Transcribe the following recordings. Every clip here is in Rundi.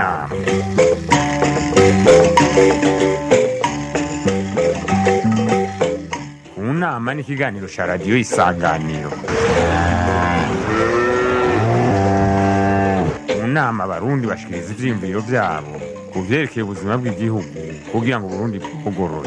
nama mu nama ni ikiganiro cya radiyo isanganiro mu nama abarundi bashikiriza ivyiyumviro vyabo ku vyerekeye ubuzima bw'igihugu kugira ngo uburundi bwugorore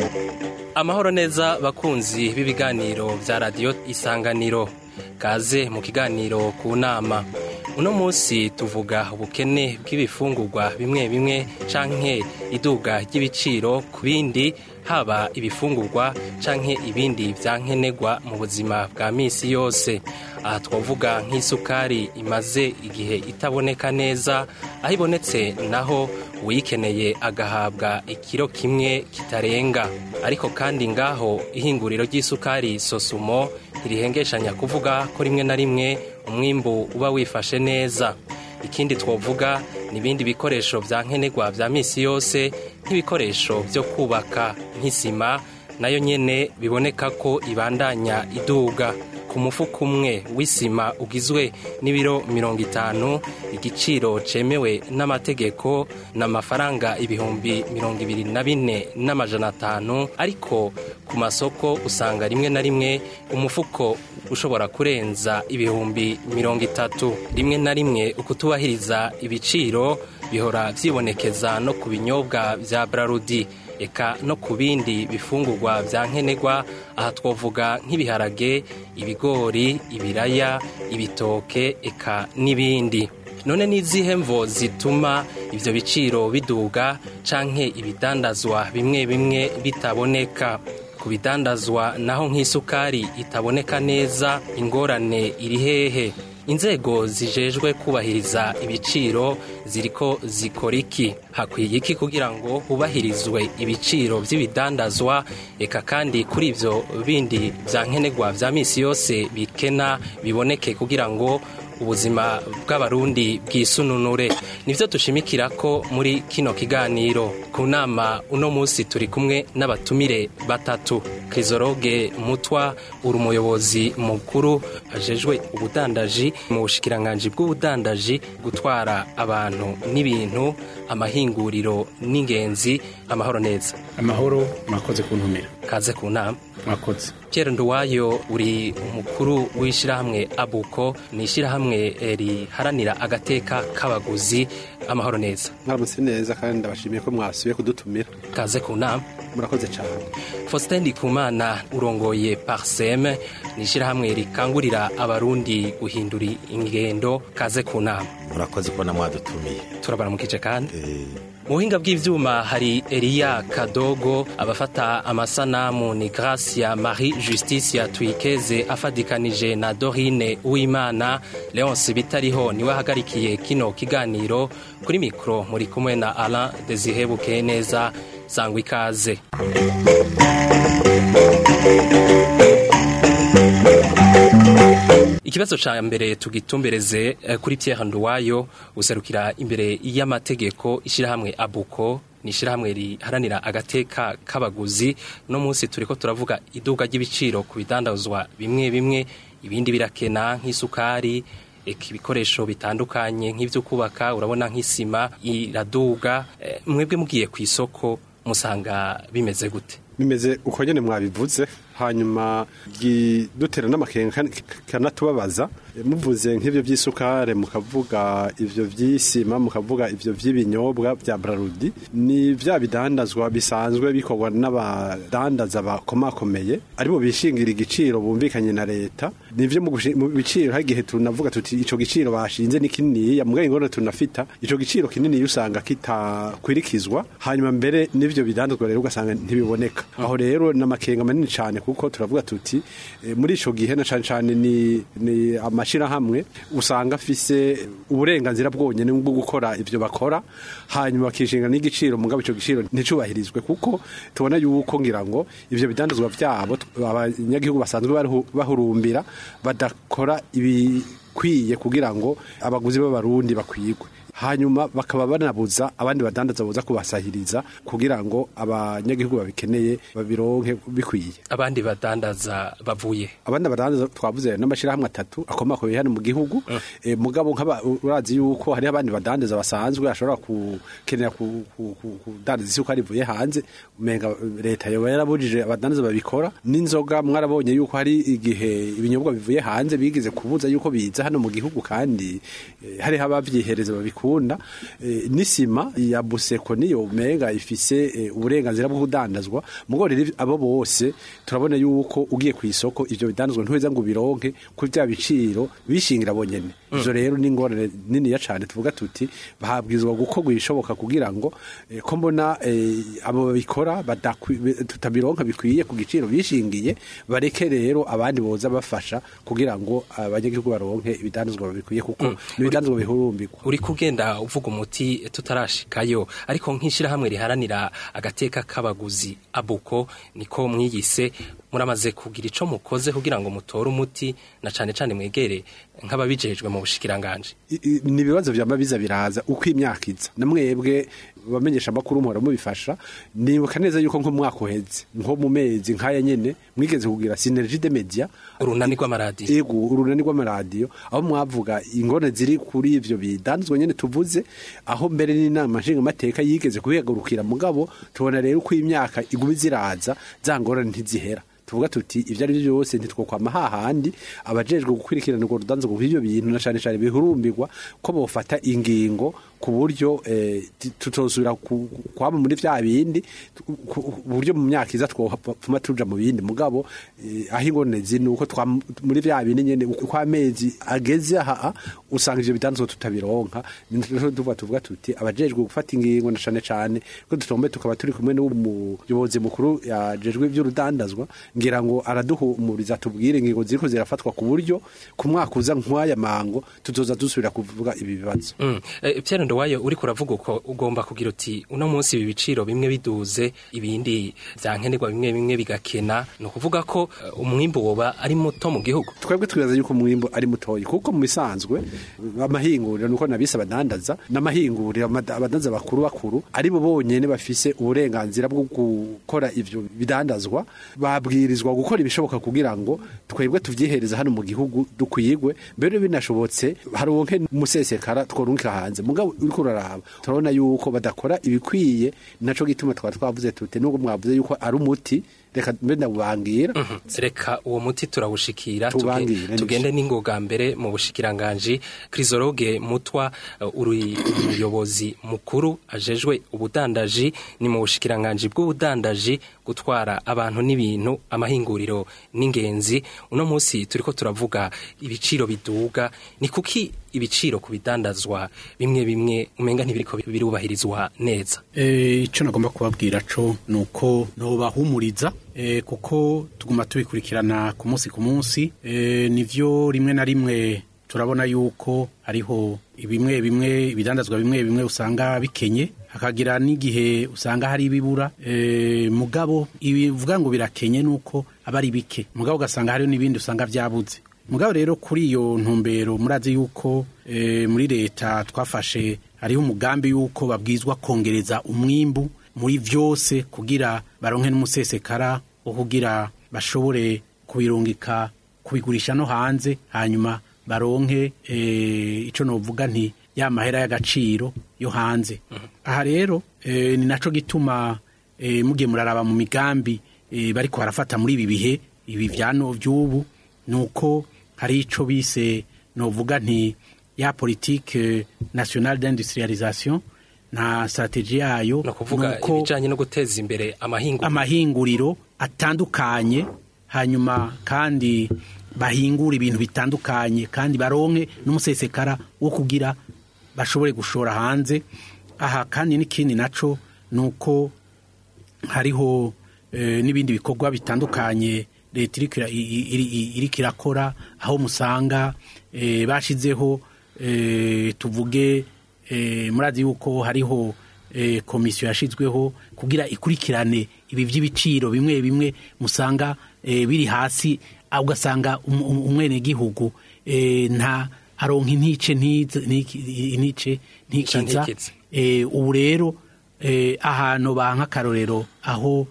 amahoro neza bakunzi b'ibiganiro vya radiyo isanganiro kaze mu kiganiro ku nama uno munsi tuvuga ubukene bw'ibifungurwa bimwe bimwe canke iduga ry'ibiciro ku bindi haba ibifungurwa canke ibindi vya nkenerwa mu buzima bwa misi yose aha twavuga nk'isukari imaze igihe itaboneka neza aho ibonetse naho uyikeneye agahabwa ikiro kimwe kitarenga ariko kandi ngaho ihinguriro ry'isukari sosumo ntirihengeshanya kuvuga ko rimwe na rimwe umwimbu uba wifashe neza ikindi twovuga ni ibindi bikoresho vya nkenerwa vya misi yose nk'ibikoresho vyo kubaka nk'isima nayo nyene biboneka ko ibandanya iduga ku mufuka umwe w'isima ugizwe n'ibiro mirongo itanu igiciro cemewe n'amategeko n'amafaranga ibihumbi mirongo ibiri na bine n'amajana atanu ariko ku masoko usanga rimwe na rimwe umufuko ushobora kurenza ibihumbi mirongo itatu rimwe na rimwe ukutubahiriza ibiciro bihora vyibonekeza no ku binyobwa vya brarudi eka no ku bindi bifungurwa vya nkenerwa aha twovuga nk'ibiharage ibigori ibiraya ibitoke eka n'ibindi none n'izihe mvo zituma ivyo biciro biduga canke ibidandazwa bimwe bimwe bitaboneka ku bidandazwa naho nk'isukari itaboneka neza ingorane iri hehe inzego zijejwe kubahiriza ibiciro ziriko zikora iki hakwiye iki kugira ngo hubahirizwe ibiciro vy'ibidandazwa eka kandi kuri ivyo bindi vya nkenerwa vya misi yose bikena biboneke kugira ngo ubuzima bw'abarundi bwisununure nivyo dushimikira ko muri kino kiganiro ku nama uno munsi turi kumwe n'abatumire batatu krizoroge mutwa uri umuyobozi mukuru ajejwe ubudandaji mu bushikiranganji bw'ubudandaji gutwara abantu n'ibintu amahinguriro n'ingenzi amahoro neza amahoro mwakoze kuntumira kaze ku nama mwakoze Pierre Nduwayo uri umukuru w'ishirahamwe Abuko ni ishirahamwe riharanira agateka k'abaguzi amahoro neza mwaramutse neza kandi ndabashimiye ko mwasubiye kudutumira kaze ku nama murakoze cyane Faustin Ndikumana urongoye Parsem ni ishirahamwe rikangurira abarundi guhindura ingendo kaze ku nama murakoze kubona mwadutumiye turabaramukije kandi Eh, mu buhinga bw'ivyuma hari Elia Kadogo abafata amasanamu ni Gracia Marie Justicia Twikeze afadikanije na Dorine Uwimana Leonce Bitariho niwe ahagarikiye kino kiganiro kuri mikro muri kumwe na Alain Desihebuke neza sangwa ikaze ikibazo ca mbere tugitumbereze eh, kuri Pierre Nduwayo userukira imbere y'amategeko ishirahamwe Abuko ni ishirahamwe riharanira agateka k'abaguzi no munsi turiko turavuga iduga ry'ibiciro ku bidandazwa bimwe bimwe ibindi birakena nk'isukari eka ibikoresho bitandukanye nk'ivyo kubaka urabona nk'isima iraduga eh, mwebwe mugiye ku isoko musanga bimeze gute bimeze uko nyine mwabivuze hanyuma dutera n'amakenga kanatubabaza muvuze nk'ibyo by'isukari mukavuga ibyo by'isima mukavuga ibyo by'ibinyobwa bya brarudi ni bya bidandazwa bisanzwe bikorwa n'abadandaza bakomakomeye aribo bishingira igiciro bumvikanye na leta nivyo mu gushi- mu biciro hari igihe tunavuga tuti ico giciro bashinze ni kininiya mugabo ingorane tunafita ico giciro kinini usanga kitakwirikizwa hanyuma mbere n'ivyo bidandazwa rero ugasanga ntibiboneka aho rero n'amakenga manini cyane kuko turavuga tuti eh, muri ico gihe na cane cane ni, ni amashirahamwe usanga afise uburenganzira bwonyene bwo gukora ivyo bakora hanyuma bakishinga n'igiciro mugabo ico giciro nticubahirizwe kuko tubona yuko ngira ngo ivyo bidandazwa vyabo t- abanyagihugu basanzwe baruhu- bahurumbira badakora ibikwiye kugira ngo abaguzi b'abarundi bakwigwe hanyuma bakaba banabuza abandi badandaza boza kubasahiriza kugira ngo abanyagihugu babikeneye babironke bikwiye abandi badandaza bavuye abandi badandaza twavuze n'amashirahamwe atatu akomakomeye hano mu gihugu eh, mugabo nk'aba urazi yuko hari abandi badandaza basanzwe ashobora kukenera ku- ku- ku- kudandaza isuka rivuye hanze umenga eh, leta yoba yarabujije abadandaza babikora n'inzoga mwarabonye yuko hari igihe ibinyobwa bivuye hanze bigeze kubuza yuko biza hano mu gihugu kandi eh, hariho abavyihereza babikunda eh, n'isima ya buseko niyo umenga ifise eh, uburenganzira bwo kudandazwa mugabo rero abo bose turabona yuko ugiye ku isoko ivyo bidandazwa ntuheza ngo ubironke kuri bya biciro bishingira bonyene ivyo rero ni ingorane niniya cane tuvuga tuti bahabwizwa gukorwa ibishoboka kugira ngo eh, ko mbona eh, abo babikora badakwi- be- tutabironka bikwiye ku giciro bishingiye bareke rero abandi boza bafasha kugira ngo abanyagihugu baronke ibidandazwa bikwiye kuko n'ibidandazwa bihurumbirwa uri kugenda uvuga umuti tutarashikayo ariko nk'ishyirahamwe riharanira agateka k'abaguzi abuko niko mwiyise muramaze kugira ico mukoze kugira ngo mutore umuti na cane cane mwegere nk'ababijejwe mu bushikiranganje I- i- ni ibibazo vyama biza biraza uko imyaka iza na mwebwe bamenyesha amakuru muhora mubifasha nibuka neza yuko nko mu mwaka uheze nko mu mezi nk'aya nyene mwigeze kugira synergie de media urunani rw'amaradiyo ego urunani rw'amaradiyo aho mwavuga ingone ziri kuri ivyo bidanzwe nyene tuvuze aho mbere n'inama nshingamateka yigeze kubihagurukira mugabo tubona rero uko imyaka iguma ziraza za ngorane ntizihera tuvuga tuti ivyo ari byo byose ntitwokwama hahandi abajejwe gukurikirana urwo rudanzo ku ivyo bintu na cane cane bihurumbirwa ko bofata ingingo ku buryo eh, ti- tutosubira ku- kwama muri vya bindi tu- ku ku buryo mu myaka iza twopfuma tuja mu bindi mugabo eh, aho ingorane ziri nuko twa muri vya bindi nyene uko amezi ageze aha usanga ivyo bidanzwe tutabironka niho tuvuga tuvuga tuti abajejwe gufata ingingo na cane cane ko dutombe tukaba turi kumwe n'umuyobozi mukuru yajejwe ivy'urudandazwa ngira ngo araduhumuriza tubwire ingingo ziriko zirafatwa ku buryo ku mwaka uza nk'aya mango tuzoza dusubira kuvuga ibi bibazo Mm. Eh, Pierre Ndowayo uri kuravuga uko ugomba kugira uti uno munsi ibi biciro bimwe biduze ibindi vyankenerwa bimwe bimwe bigakena no kuvuga ko eh, umwimbu woba ari muto mu gihugu twebwe twibaza yuko umwimbo ari mutoyi kuko mu bisanzwe amahinguriro nuko nabise abadandaza n'amahinguriro amada- abadandaza bakuru bakuru ari bo bonyene bafise uburenganzira bwo gukora ivyo bidandazwa babwirizwa gukora ibishoboka kugira ngo twebwe tuvyihereza hano mu gihugu dukwigwe mbere binashobotse haronke umusesekara tworunka hanze mugabo uriko uraraba turabona yuko badakora ibikwiye naco gituma twaba twavuze tute nubwo mwavuze yuko ari umuti reka mbe ndabubangira reka uwo muti turawushikira tuge- Tubangire, tugende n'ingoga mbere mu bushikiranganji Chrysologue Mutwa uh, uri umuyobozi mukuru ajejwe ubudandaji ni mu bushikiranganji bw'ubudandaji gutwara abantu n'ibintu amahinguriro n'ingenzi uno munsi turiko turavuga ibiciro biduga ni kuki ibiciro ku bidandazwa bimwe bimwe umenga ntibiriko birubahirizwa neza Eh, ico nagomba kubabwira co nuko nobahumuriza eh, kuko tuguma tubikurikirana ku munsi ku munsi eh, nivyo rimwe na rimwe turabona yuko hariho bimwe bimwe ibidandazwa bimwe bimwe usanga bikenye hakagira n'igihe usanga hari ibibura eh, mugabo ibivuga ngo birakenye nuko aba ari bike mugabo ugasanga hariho n'ibindi usanga vyabuze mugabo rero kuri iyo ntumbero murazi yuko eh, muri leta twafashe hariho umugambi yuko babwizwa kongereza umwimbu muri vyose kugira baronke n'umusesekara wo kugira bashobore kubirungika kubigurisha no hanze hanyuma baronke eh, ico novuga nti ya mahera y'agaciro yo hanze aha rero eh, ni naco gituma eh, mugiye muraraba mu migambi eh, bariko barafata muri ibi bihe ibi vyano vy'ubu nuko hari ico bise novuga nti ya politique nationale d'industrialisation na strategie yayo no kuvuga nuko ibijanye no guteza imbere amahinguriro amahinguriro atandukanye hanyuma kandi bahingura ibintu bitandukanye kandi baronke n'umusesekara wo kugira bashobore gushora hanze aha kandi n'ikindi naco nuko hariho eh, n'ibindi bikorwa bitandukanye leta iriko ira- i- i- iri- iriko irakora aho musanga eh, bashizeho eh, tuvuge eh, murazi yuko hariho eh, komisiyo yashizweho kugira ikurikirane ibi vy'ibiciro bimwe bimwe musanga eh, biri hasi ah, ugasanga um- um- umwenegihugu eh, nta aronka intice ntize- ntiki- intice ntikiza ntikize. Eh, ubu rero eh, ahantu banka akarorero aho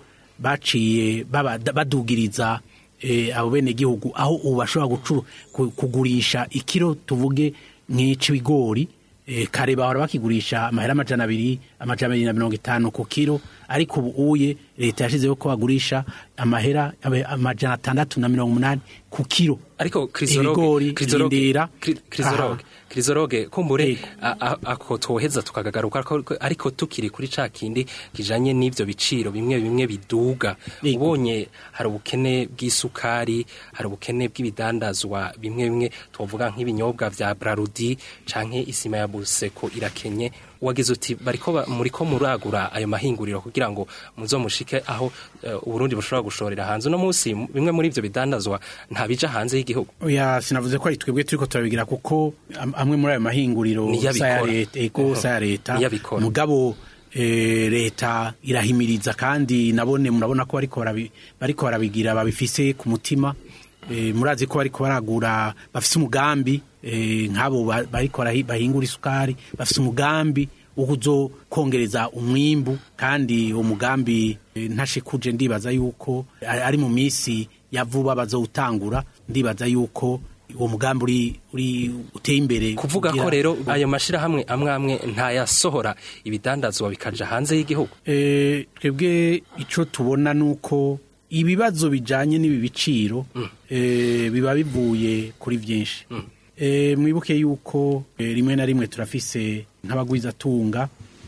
baciye baba- badugiriza eh, abo bene gihugu aho ubu bashobora gucu- ku- kugurisha ikiro tuvuge nk'ic'ibigori eh, kare bahora bakigurisha amahera amajana abiri amajana abiri na mirongo itanu ku kiro ariko ubu uye leta yashizeho ko bagurisha amahera abe- amajana atandatu na mirongo umunani ku kiro ariko krizoroge Ibigori, krizoroge rindira. Kri- krizoroge Aha. krizoroge kumbure Yego. a- a- ako twoheza tukagaruka ariko- ariko tukiri kuri ca kindi kijanye n'ivyo biciro bimwe bimwe biduga Yego. ubonye hari ubukene bw'isukari hari ubukene bw'ibidandazwa bimwe bimwe twovuga nk'ibinyobwa vya brarudi canke isima ya buseko irakenye wagize uti bariko ba- muriko muragura ayo mahinguriro kugira ngo muzomushike aho eh, uburundi bushobora gushorera hanze uno munsi m- bimwe muri ivyo bidandazwa ntabija hanze y'igihugu oya sinavuze ko ari twebwe turiko turabigira kuko am- amwe muri ayo mahinguriro Niyo sa ya abikora. leta ego sa ya leta Niyo abikora. mugabo eh, leta irahimiriza kandi nabone murabona ko bariko barabi- bariko barabigira babifise ku mutima Eh, murazi ko bariko baragura bafise umugambi eh, nk'abo ba- bariko barahi- bahingura isukari bafise umugambi wo kuzokongereza umwimbu kandi uwo mugambi eh, ntashikuje ndibaza yuko ari ari mu misi ya vuba bazowutangura ndibaza yuko uwo mugambi uri uri uteye imbere kuvuga ko kugira- rero ayo mashirahamwe amwe amwe ntayasohora ibidandazwa bikaja hanze y'igihugu Eh, twebwe icyo tubona ni uko ibibazo bijyanye n'ibi biciro eh, biba bivuye kuri byinshi Eh, mwibuke yuko eh, rimwe na rimwe turafise nk'abagwizatunga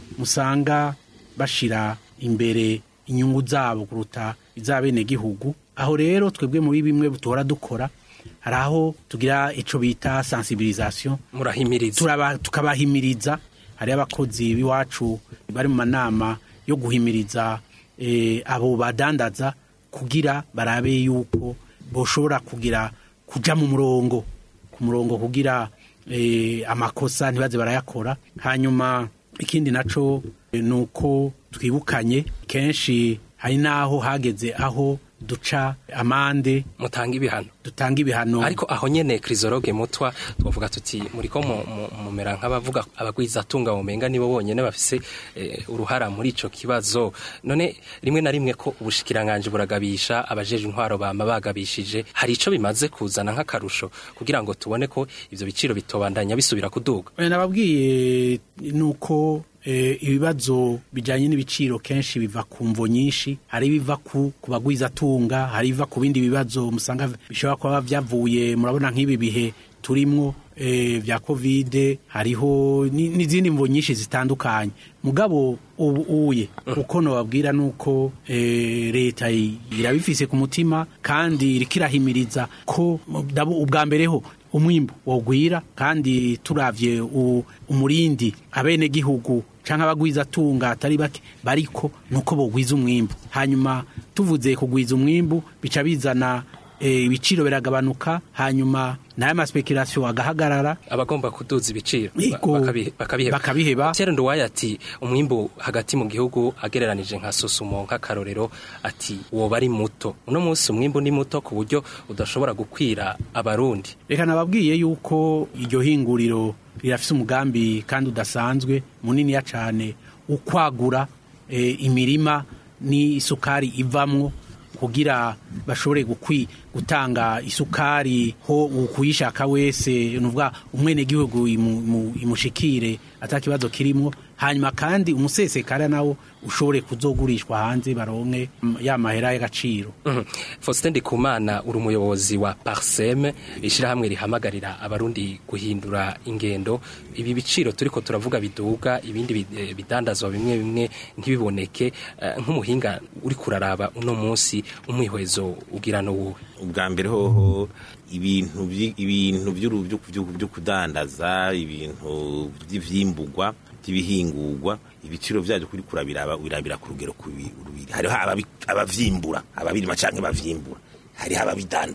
musanga bashira imbere inyungu zabo kuruta iz'abenegihugu aho rero twebwe muri bimwe duhora dukora hari aho tugira icyo bita sensibilisation murahimiriza turaba tukabahimiriza hari abakozi b'iwacu bari mu manama yo guhimiriza eh, abo badandaza kugira barabe yuko boshobora kugira kuja mu murongo ku murongo kugira eh, amakosa ntibaze barayakora hanyuma ikindi naco eh, ni uko twibukanye kenshi hari n'aho hageze aho duca amande mutanga ibihano dutanga ibihano ariko aho nyene krizoroge mutwa twavuga tuti muriko mu- mu- mumera nk'abavuga abagwizatunga mumenga nibo bonyene bafise eh, uruhara muri ico kibazo none rimwe na rimwe ko ubushikiranganje buragabisha abajeje intwaro bama bagabishije hari ico bimaze kuzana nk'akarusho kugira ngo tubone ko ivyo biciro bitobandanya bisubira kuduga Oya, nababwiye nuko eh, ibibazo bijyanye n'ibiciro kenshi biva ku mvo nyinshi hari ibiva ku ku bagwizatunga hari ibiva ku bindi bibazo musanga bishobora kuba byavuye murabona nk'ibi bihe turimwo eh, vya kovide hariho ni- n'izindi mvo nyinshi zitandukanye mugabo ubu uye uko nobabwira nuko eh, leta i- irabifise ku mutima kandi iriko irahimiriza ko dabo- ubwa mbere ho umwimbu wogwira kandi turavye u- umurindi abene gihugu canke abagwizatunga atari bake bariko nuko bogwiza umwimbu hanyuma tuvuze kugwiza umwimbu bica bizana eh, ibiciro biragabanuka hanyuma nayo maspekirasiyo agahagarara abagomba kuduza ibiciro Yego. bakabi- bakabiheba Bakabiheba. Pierre Nduwaye ati umwimbu hagati mu gihugu agereranije nka Sosumo nk'akarorero ati woba ari muto uno munsi umwimbu ni muto ku buryo udashobora gukwira abarundi reka nababwiye yuko iryo hinguriro rirafise umugambi kandi udasanzwe muniniya cane ukwagura eh, imirima n'isukari ivamwo kugira bashobore gukwi gutanga isukari ho ukuyishaka wese nuvuga umwene gihugu imu, imu, imushikire atakibazo kirimo hanyuma kandi umusesekara nawo ushobore kuzogurishwa hanze baronke mm, ya mahera y'agaciro Mhm. Faustin Ndikumana uri umuyobozi wa Parsem ishirahamwe rihamagarira abarundi guhindura ingendo ibi biciro turiko turavuga biduga ibindi bi- eh, bidandazwa bimwe bimwe ntibiboneke eh, nk'umuhinga uri kuraraba uno munsi umwihwezo ugira no wowe ubwa mbere hoho ibintu vyi- ibintu vy'uru- vyo vyo- vyo kudandaza ibintu vy'ivyimbugwa vy'ibihingurwa ibiciro vyavyo kuri kurabiraba wirabira ku rugero kubi- rubiri hariho ababi- abavyimbura ababirima canke bavyimbura hariho ababidandaza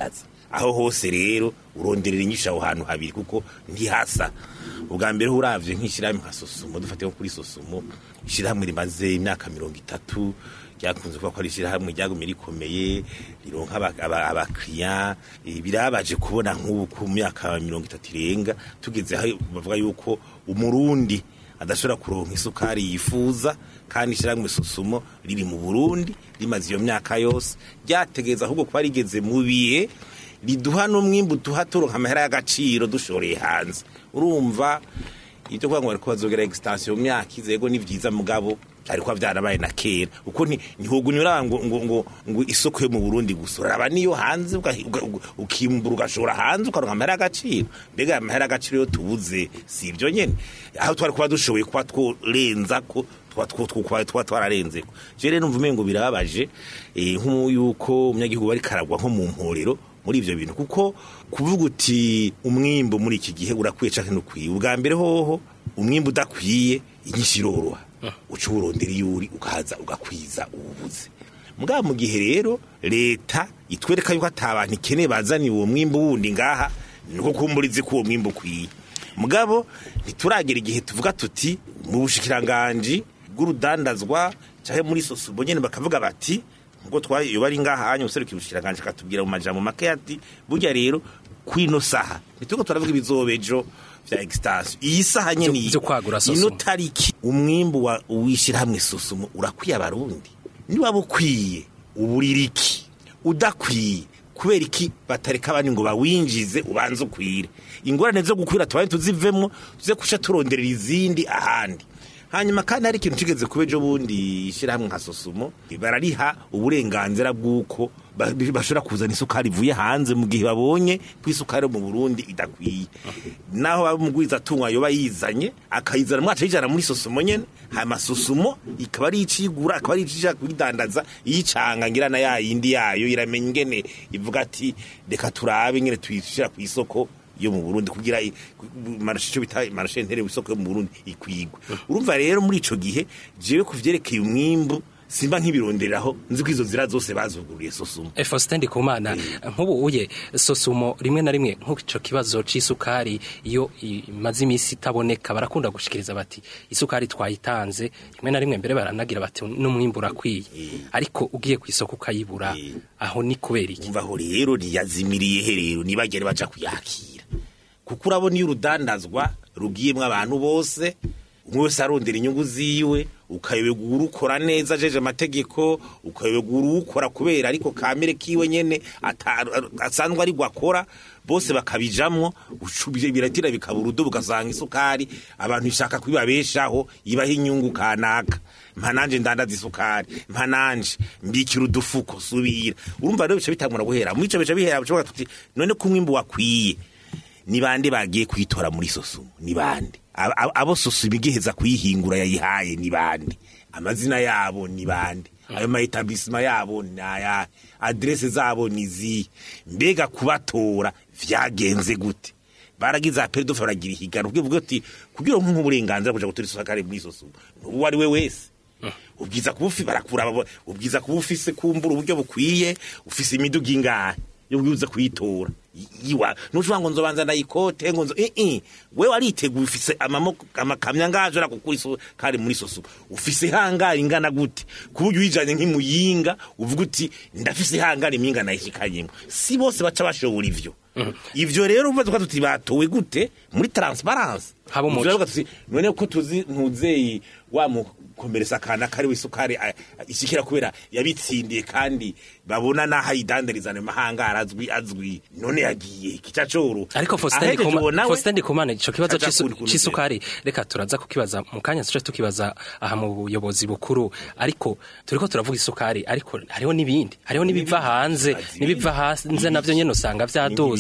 aho hose rero uronderera inyishu aho hantu habiri kuko ntihasa ubwa mbere uravye nk'ishyirahamwe nka sosumo dufate nko kuri sosumo ishyirahamwe rimaze imyaka mirongo itatu ryakunze kuba ko ari ishyirahamwe ryagumye rikomeye rironka aba- aba- abakiriya Eh, birabaje kubona nk'ubu ku myaka mirongo itatu irenga tugeze aho bavuga yuko umurundi adashobora kuronka isukari yifuza kandi ishyirahamwe susumo riri mu burundi rimaze iyo myaka yose ryategeza ahubwo kuba rigeze mu bihe riduha n'umwimbu duha turonka amahera y'agaciro dushoreye hanze urumva ibyo kuvuga ngo bariko bazogera extension mu myaka izego ni vyiza mugabo byari kuba byarabaye na kera uko nti ntihogunyura ngo ngo ngo ngo isoko yo mu Burundi gusura aba niyo hanze uga- uga- uga- ukimbura ugashora hanze ukaronka amahera y'agaciro mbega aya mahera y'agaciro yo tubuze si ibyo nyene aho twari kuba dushoboye kuba tworenza ko twa twa twa twa twararenze ko je rero numva umengo birababaje eh, nk'uko umunyagihugu bari karagwa nko mu mporero muri ivyo bintu kuko kuvuga uti umwimbo muri iki gihe urakwiye canke ntukwiye ubwa mbere hoho umwimbo udakwiye inyinshi iroroha uca uwurondera iyo uri ukaza ugakwiza ububuze mugabo mu gihe rero leta itwereka yuko ata bantu ikeneye bazaniye uwo mwimbo wundi ngaha niko kumburizi ko uwo mwimbo ukwiye mugabo ntituragera igihe tuvuga tuti mu bushikiranganji bw'urudandazwa canke muri sosubo nyene bakavuga bati ngo twayo bari ngaha hanya userukiye ubushikiranganji akatubwira mu majambo make ati burya rero kwino saha nituko turavuga ibizobejo vya extension iyi saha nyene Vyo- iyi- vyo kwagura ino Sosumo. tariki umwimbu wa wishirahamwe susumo urakwiye abarundi niba bukwiye ubuririki udakwiye kubera iki batareka abandi ngo bawinjize ubanze ukwire ingorane zo gukwira tubaye tuzivemo tuze kusha turonderera izindi ahandi hanyuma kandi hari ikintu kigeze kuba ejo bundi ishyirahamwe nka sosumo barariha uburenganzira bw'uko ba- bashobora kuzana isukari ivuye hanze mu gihe babonye ko isukari yo mu burundi idakwiye naho baba umugwiza atungwa yoba yizanye akayizana mwaca yijana muri sosumo nyene hanyuma sosumo ikaba ari icigura akaba ari icishaka kuyidandaza iyicanga ngira na ya yindi yayo iramenya ingene ivuga ati reka turabe ingene tuyishira ku isoko yo mu Burundi kugira i- ku- marashe ico bita marashe ntere isoko yo mu Burundi ikwigwe urumva rero muri ico gihe jewe kuvyerekeye umwimbu simba nk'ibironderaho nzi ko izo zira zose bazuguriye sosumo Faustin Ndikumana nk'ubu uye sosumo rimwe na rimwe nk'uko ico kibazo c'isukari iyo imaze imisi itaboneka barakunda gushikiriza bati isukari twayitanze rimwe na rimwe mbere baranagira bati n'umwimbu urakwiye ariko ugiye ku isoko ukayibura aho ni kubera iki umva aho rero ntiyazimiriye he rero ntibagere baja kuyakira kuko urabona iyo urudandazwa rugiyemwo abantu bose umwe wese arondera inyungu ziwe ukayoberwa urukora neza ajeje amategeko ukayoberwa urukora kubera ariko kamere kiwe nyene ata- asanzwe ari akora bose bakabijamwo ucu- biratira bikaba urudo ugasanga isukari abantu ishaka kubibabeshaho ibaho inyungu kanaka mpa nanje ndandaza isukari mpa nanje mbikira udufuko subira urumva rero bica bitangura guhera muri ico bica bihera bica tuti none ko umwimbu wakwiye ni bande bagiye kuyitora muri sosumo ni bande Ab- ab- abo sosumo igiheza kuyihingura yayihaye ni bande amazina yabo ni bande ayo maetablisema yabo ni aya adrese zabo ni zihe mbega kubatora vyagenze gute baragize aperidofe baragira ihiganwa ubwo uti kugira ngo nk'uburenganzira kuja gutora isukari muri sosumo uwo ari we wese ubwiza kuba ufi barakuraba ubwiza kuba ufise kumbura uburyo bukwiye ufise imiduga ingahe yo bwiza kuyitora I- iwa nushobora ngo nzobanza ndayikote ngo nzo eh eh wewe ariteguye ufise amamoko amakamya ngaje arakukura isukari muri sosumo ufise hangari ingana gute kuburyo uyijanye nk'imuyinga uvuga uti ndafise hangari impinga nayishikanyemo si bose baca bashobora ivyo ivyo rero uvuze ko tuti batowe gute muri transparence Haba umuco. Ivyo rero tuzi none ko tuzi ntuzeyi wa mukomeresa akana kari wisukari a- a- ishikira kubera yabitsindiye kandi babona naho ayidandariza mu mahanga arazwi azwi none yagiye kica coro ariko Faustin Ahejeje Ndikuma- uwo nawe, Faustin Ndikumana ico kibazo aca c'isu- kundi kuntu c'isukari reka turaza kukibaza mu kanya tuje tukibaza aha mu buyobozi bukuru ariko turiko turavuga isukari ariko hariho n'ibindi hariho n'ibiva hanze Azi n'ibiva hanze navyo nyene usanga vyadoze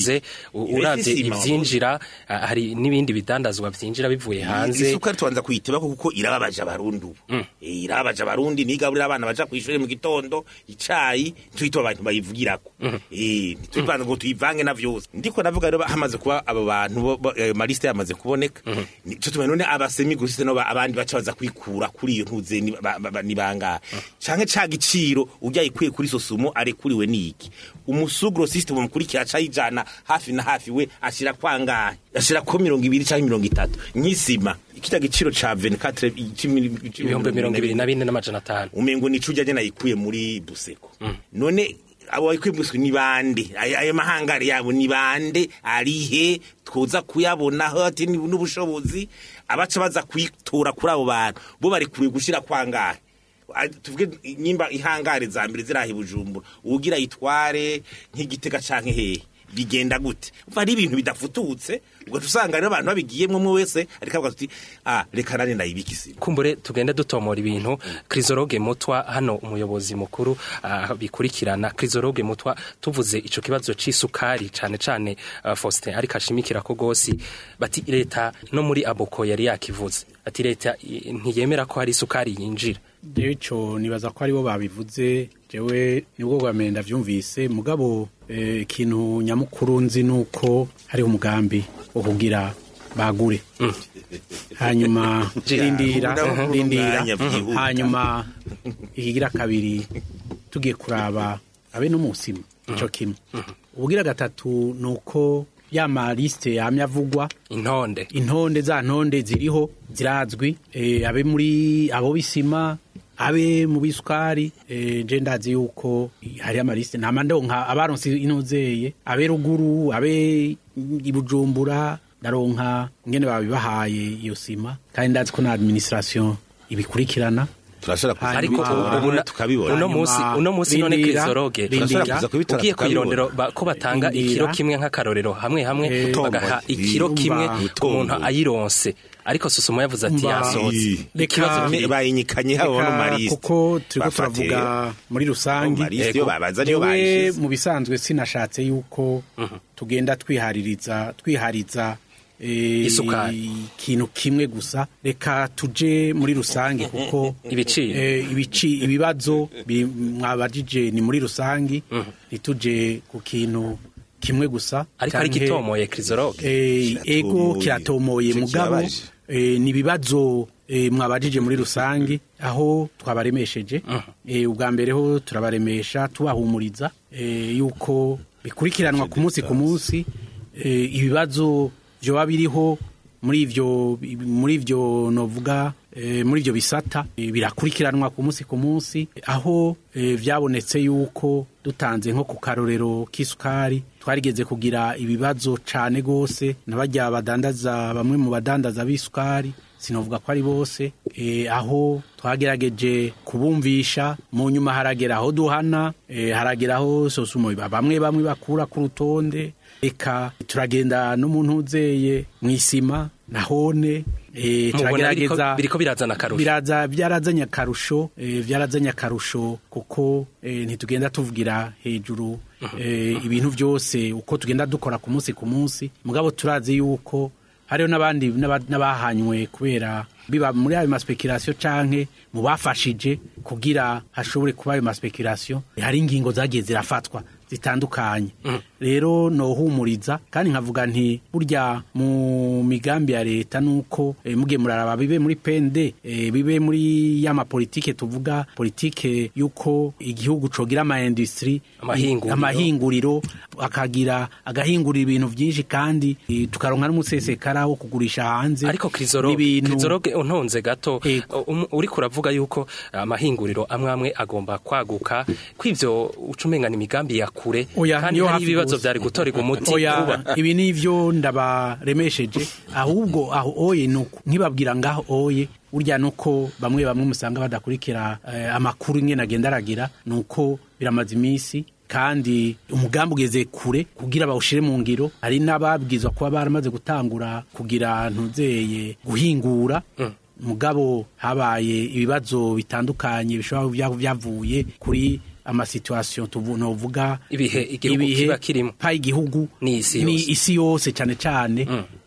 wabivuze u- Iyo uravye ifise isima, ivyinjira ah, hari n'ibindi bidandazwa vyinjira bivuye hanze isukari tubanza kuyiteba kuko irababaje abarundi ubu Eh, irababaje abarundi nigaburira abana baja kw'ishure mu gitondo icayi ntitwite abantu bayivugirako Eh, ntitwibanza ngo tuyivange na vyose ndiko navuga rero hamaze kuba abo bantu bo- bo- ayo maliste yamaze kuboneka nico tumenye none abasemi gusise no ba- abandi baca baza kwikura kuri iyo ntuze ni ba- ba- ba- ni bangahe canke ca giciro urya ikwiye kuri sosumo arekuriwe niki umusugro system umukurikira aca yijana hafi na hafi we ashira kwangahe ashira ko mirongo ibiri canke mirongo itatu nk'isima ikirya giciro ca 24 ibihumbi mirongo ibiri na bine n'amajana atanu umengo nico ujya nayikuye muri buseko none abo bayikuye muri buseko ni bande ayo ayo mahangare yabo ni bande arihe twoza kuyabonaho ati ni- n'ubushobozi abaca baza kwitora kuri abo bantu bo bari kure gushira kwangahe Ah, tuvuge nyimba ihangare za mbere zirahi bujumbura ugira yitware nk'igitega canke hehe bigenda gute umva ari ibintu bidafututse ugaca usanga rero abantu babigiyemwo umwe wese ariko avuga ati ah reka nane ndayibika isima kumbure tugende dutomora ibintu krizoroge mutwa hano umuyobozi mukuru ah, bikurikirana krizoroge mutwa tuvuze ico kibazo c'isukari cane cane ah, Faustin ariko ashimikira ko gosi bati leta no muri aboko yari yakivuze ati leta i- ntiyemera ko hari isukari yinjira jewe ico nibaza ko aribo babivuze jewe nibwo bwa mbere ndavyumvise mugabo eh, ikintu nyamukuru nzi nuko hariho umugambi wo kugira bagure hanyuma rindira Ndabona rindira umwanya vyihuta. hanyuma ikigira kabiri tugiye kuraba abe no musima ico kimwe ubugira gatatu nuko ya maliste yamye avugwa intonde intonde za ntonde ziriho zirazwi eh, abe muri abo bisima abe mu bisukari eh, je ndazi yuko hari amaliste ntama ndonka abaronse inozeye abe ruguru abe ibujumbura ndaronka ngene babibahaye iyo sima kandi ndazi ko na administration ibikurikirana turashobora kuza ariko Hanyuma- ubu na- tukabibona uno Hanyuma munsi uno munsi none rindira, krizoroge rindira. Turashobora kuza kubitora ugiye tukabibona. kwirondero ba- ko batanga Rindira. ikiro kimwe nk'akarorero hamwe hamwe Eh, bagaha utomboye. ikiro Umva. kimwe ku muntu Utomboye. ayironse ariko susumo yavuze ati Umva. yasohotse Reka- ikibazo Ne- kiri bayinyikanye habo no Reka, mariste kuko turiko Bafatiye. turavuga muri rusangi mariste iyo babaza niyo Jewe bayishize mu bisanzwe sinashatse yuko tugenda twihaririza twihariza eh, Isukari. ikintu kimwe gusa reka tuje muri rusange kuko Ibiciro. eh, ibici ibibazo bi- mwabajije ni muri rusangi ntituje ku kintu kimwe gusa ariko ari canke- gitomoye krizoroge Eh, ego Kiratomoye. kiratomoye Ico mugabo kibabaje. eh, ni ibibazo eh, mwabajije muri rusange aho twabaremesheje eh, ubwa mbere ho turabaremesha tubahumuriza eh, yuko bikurikiranwa ku munsi ku munsi eh, ibibazo vyoba biriho muri ivyo muri ivyo novuga eh, muri ivyo bisata eh, birakurikiranwa ku munsi ku munsi aho eh, vyabonetse yuko dutanze nko ku karorero k'isukari twarigeze kugira ibibazo cane gose n'abajya badandaza bamwe mu badandaza b'isukari sinovuga ko ari bose eh, aho twagerageje kubumvisha mu nyuma haragera aho duhana eh, haragera aho sosumo bamwe bamwe bakura ku rutonde eka turagenda no mu ntuzeye mu isima nahone eh, mubona biriko turagerageza biriko birazana akarusho biraza byarazanye akarusho eh, byarazanye akarusho kuko eh, ntitugenda tuvugira hejuru eh, ibintu byose uko tugenda dukora ku munsi ku munsi mugabo turazi yuko hariho n'abandi n'aba- n'abahanywe kubera biba muri ayo maspekirasiyo canke mu bafashije kugira hashobore kuba ayo maspekirasiyo hari ingingo zagiye zirafatwa zitandukanye rero nohumuriza kandi nkavuga nti burya mu migambi ya leta nuko eh, mugiye muraraba bibe muri pende eh, bibe muri ya mapolitike tuvuga politike yuko igihugu cogira ama industry Amahinguriro. amahinguriro akagira agahingurira ibintu byinshi kandi eh, tukaronka n'umusesekara wo kugurisha hanze ariko krizoroge n'ibintu- krizoroge untonze gato Ego. um, uriko uravuga yuko amahinguriro amwe amwe agomba kwaguka kw'ivyo ucumenga imigambi ya kure Oya, kandi niyo hari hafi ibibazo gusa. vyari gutorerwa umuti oya vuba ibi nivyo ndabaremesheje ahubwo aho oye nuko nkibabwira ngaho oye burya nuko bamwe bamwe musanga badakurikira eh, amakuru ingene agenda aragira nuko biramaze iminsi kandi umugambi ugeze kure kugira bawushire mu ngiro hari n'ababwizwa kuba baramaze gutangura kugira ntuzeye guhingura mugabo habaye ibibazo bitandukanye bishobora kuba bya- byavuye kuri amasituation tuvu novuga Ibihe igihugu kiba kirimo. pa igihugu N'isi ni yose. isi yose cyane cyane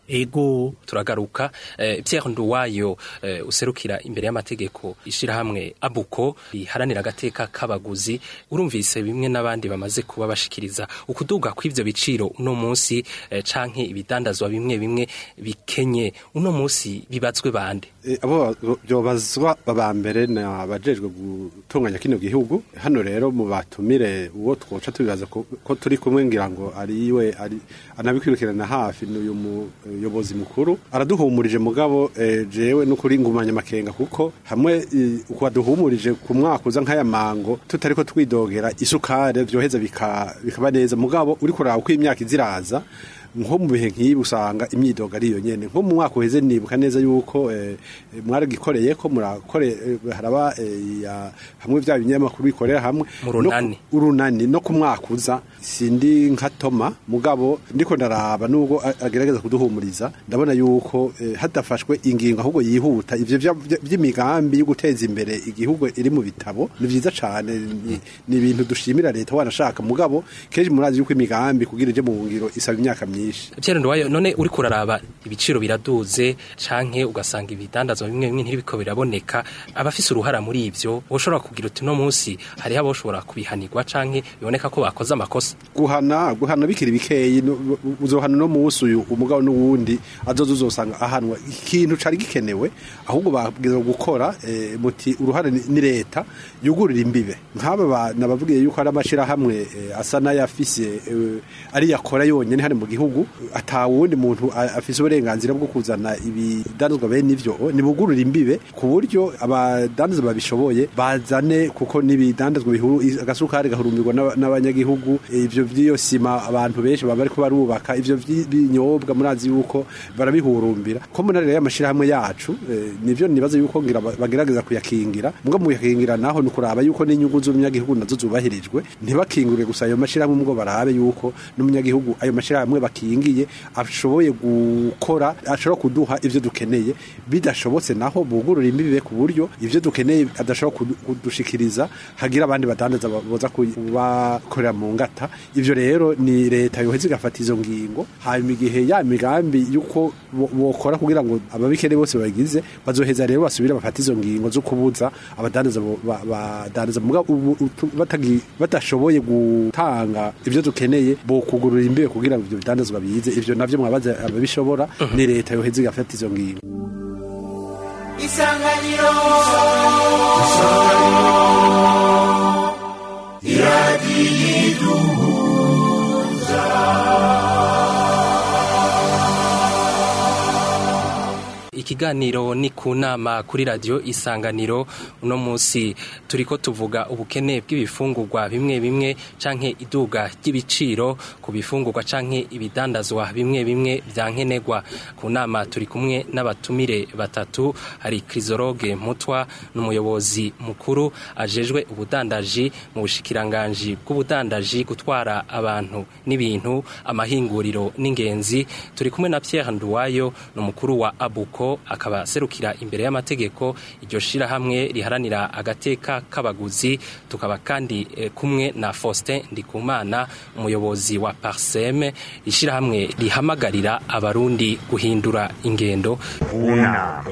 ego turagaruka eh, Pierre Nduwayo eh, userukira imbere y'amategeko ishirahamwe abuko riharanira agateka k'abaguzi urumvise bimwe n'abandi bamaze kuba bashikiriza ukuduga kw'ivyo biciro uno munsi eh, canke ibidandazwa bimwe bimwe bikenye uno munsi bibazwe bande E, abo byobazwa baba mbere ni abajejwe gutunganya kino gihugu hano rero mu batumire uwo twoca tubibaza ko, ko turi kumwe ngira ngo ari we ari anabikwirukirana hafi n'uyu muyobozi mukuru araduhumurije mugabo e, jewe n'ukuri ngumanya amakenga kuko hamwe e, uko aduhumurije ku mwaka uza nk'aya mango tutariko twidogera isukari vyoheza bika- bikaba neza mugabo uri kuraba uko imyaka iziraza nko mu bihe nk'ibi usanga imyidogo ari iyo nyene nko mu mwaka uheze nibuka neza yuko eh, eh, mwaragikoreye ko murakore eh, haraba eh, ya- hamwe vya binyamakuru bikorera hamwe Mu runani. No ku- urunani no ku mwaka uza sindi nka Toma mugabo ndiko ndaraba nubwo a- agerageza kuduhumuriza ndabona yuko eh, hadafashwe ingingo ahubwo yihuta ivyo vya- vya- vy'imigambi yo guteza imbere igihugu iri mu bitabo ni vyiza cane ni- ni ibintu dushimira leta wanashaka mugabo kenshi murazi yuko imigambi kugira ije mu ngiro isaba imyaka myinshi Pierre Nduwayo none uri kuraraba ibiciro biraduze canke ugasanga ibidandazwa bimwe bimwe ntibiko biraboneka abafise uruhara muri ivyo woshobora kugira uti no munsi hariho aboshobora kubihanirwa canke biboneka ko bakoze amakosa guhana guhana bikiri bikeyi no- uzohana no musi uyu umugabo n'uwundi azoza uzosanga ahanwa ikintu cari gikenewe ahubwo babwirizwa gukora eh, muti uruhare ni ni leta yugurira imbibe nk'aba bana bavugiye yuko ari amashirahamwe eh, asa n'ayafise eh, ari yakora yonyene hano mu gihugu ata wundi muntu a- afise uburenganzira bwo kuzana ibidandazwa bene ivyo nibugurura imbibe ku buryo abadandaza babishoboye bazane kuko n'ibidandazwa bihuru agasukari gahurumbirwa n'aba- n'abanyagihugu ivyo vy'iyo sima abantu benshi baba bariko barubaka ivyo vy'ibinyobwa murazi yuko barabihurumbira ko muri rero amashirahamwe yacu eh, nivyo nibaza yuko ngira ba- bagerageza kuyakingira mbwa mu yakingira naho ni kuraba yuko n'inyungu z'umunyagihugu nazo zubahirijwe ntibakingure gusa ayo mashirahamwe mbwo barabe yuko n'umunyagihugu ayo mashirahamwe bakingiye ashoboye gukora ashobora kuduha ivyo dukeneye bidashobotse naho bugurura imbibe ku buryo ivyo dukeneye adashobora kudu- kudushikiriza hagira abandi badandaza ba- boza kubakorera mu ngata ivyo rero ni leta yoheza igafata izo ngingo hanyuma igihe ya migambi yuko bo- bokora kugira ngo ababikene bose bagize bazoheza rero basubire bafata izo ngingo zo kubuza abadandaza bo- ba- badandaza muga ubu- utu- batagi- badashoboye gutanga ivyo dukeneye bo kugurura imbibe kugira ngo ivyo bidandazwa bize ivyo navyo mwabaza ababishobora ni leta yoheza igafata izo ngingo isanganiro ikiganiro ni ku nama kuri radio isanganiro uno munsi turiko tuvuga ubukene bw'ibifungurwa bimwe bimwe canke iduga ry'ibiciro ku bifungurwa canke ibidandazwa bimwe bimwe vya nkenerwa ku nama turi kumwe n'abatumire batatu hari Crisoroge Mutwa n'umuyobozi mukuru ajejwe ubudandaji mu bushikiranganji bw'ubudandaji gutwara abantu n'ibintu amahinguriro n'ingenzi turi kumwe na Pierre Nduwayo n'umukuru wa Abuko akaba serukira imbere y'amategeko iryo shirahamwe riharanira agateka k'abaguzi tukaba kandi eh, kumwe na Faustin Ndikumana umuyobozi wa Parseme ishirahamwe rihamagarira abarundi guhindura ingendo unama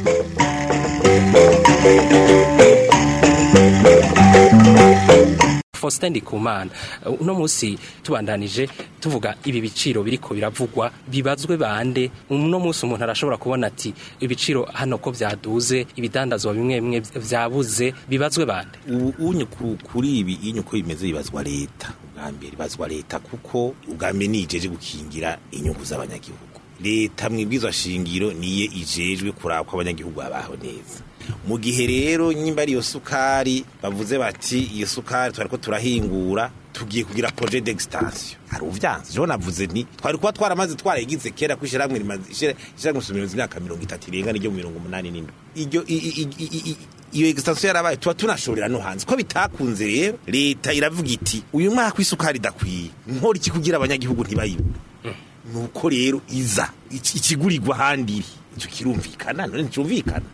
Faustin Ndikumana uh, uno munsi tubandanije tuvuga ibi biciro biriko biravugwa bibazwe bande uno munsi umuntu arashobora kubona ati ibiciro hano ko vyaduze ibidandazwa bimwe bimwe vyabuze bibazwe bande ubu unye ku- kuri ibi inye uko bimeze bibazwa leta ubwa mbere ibazwa leta kuko ubwa mbere nijeje gukingira inyungu z'abanyagihugu leta mwibwizwa shingiro niye ijejwe kuraba ko abanyagihugu babaho neza mu gihe rero nyimba ari iyo sukari bavuze bati iyo sukari twariko turahingura tugiye kugira projet d'extension hari uvyanze jewe navuze nti twari kuba twaramaze twarayigize kera kwishiramwe rimaze ishiramwe sumiroza imyaka mirongo itatu irenga n'iryo mu mirongo umunani n'indwi iryo i- i- i- i- i- iyo extension yarabaye tuba tunashorera no hanze ko bitakunze rero leta iravuga iti uyu mwaka w'isukari idakwiye nkora iki kugira abanyagihugu ntibayibure nuko rero iza iki- ikigurirwa ahandi iri icyo kirumvikana none nticyumvikana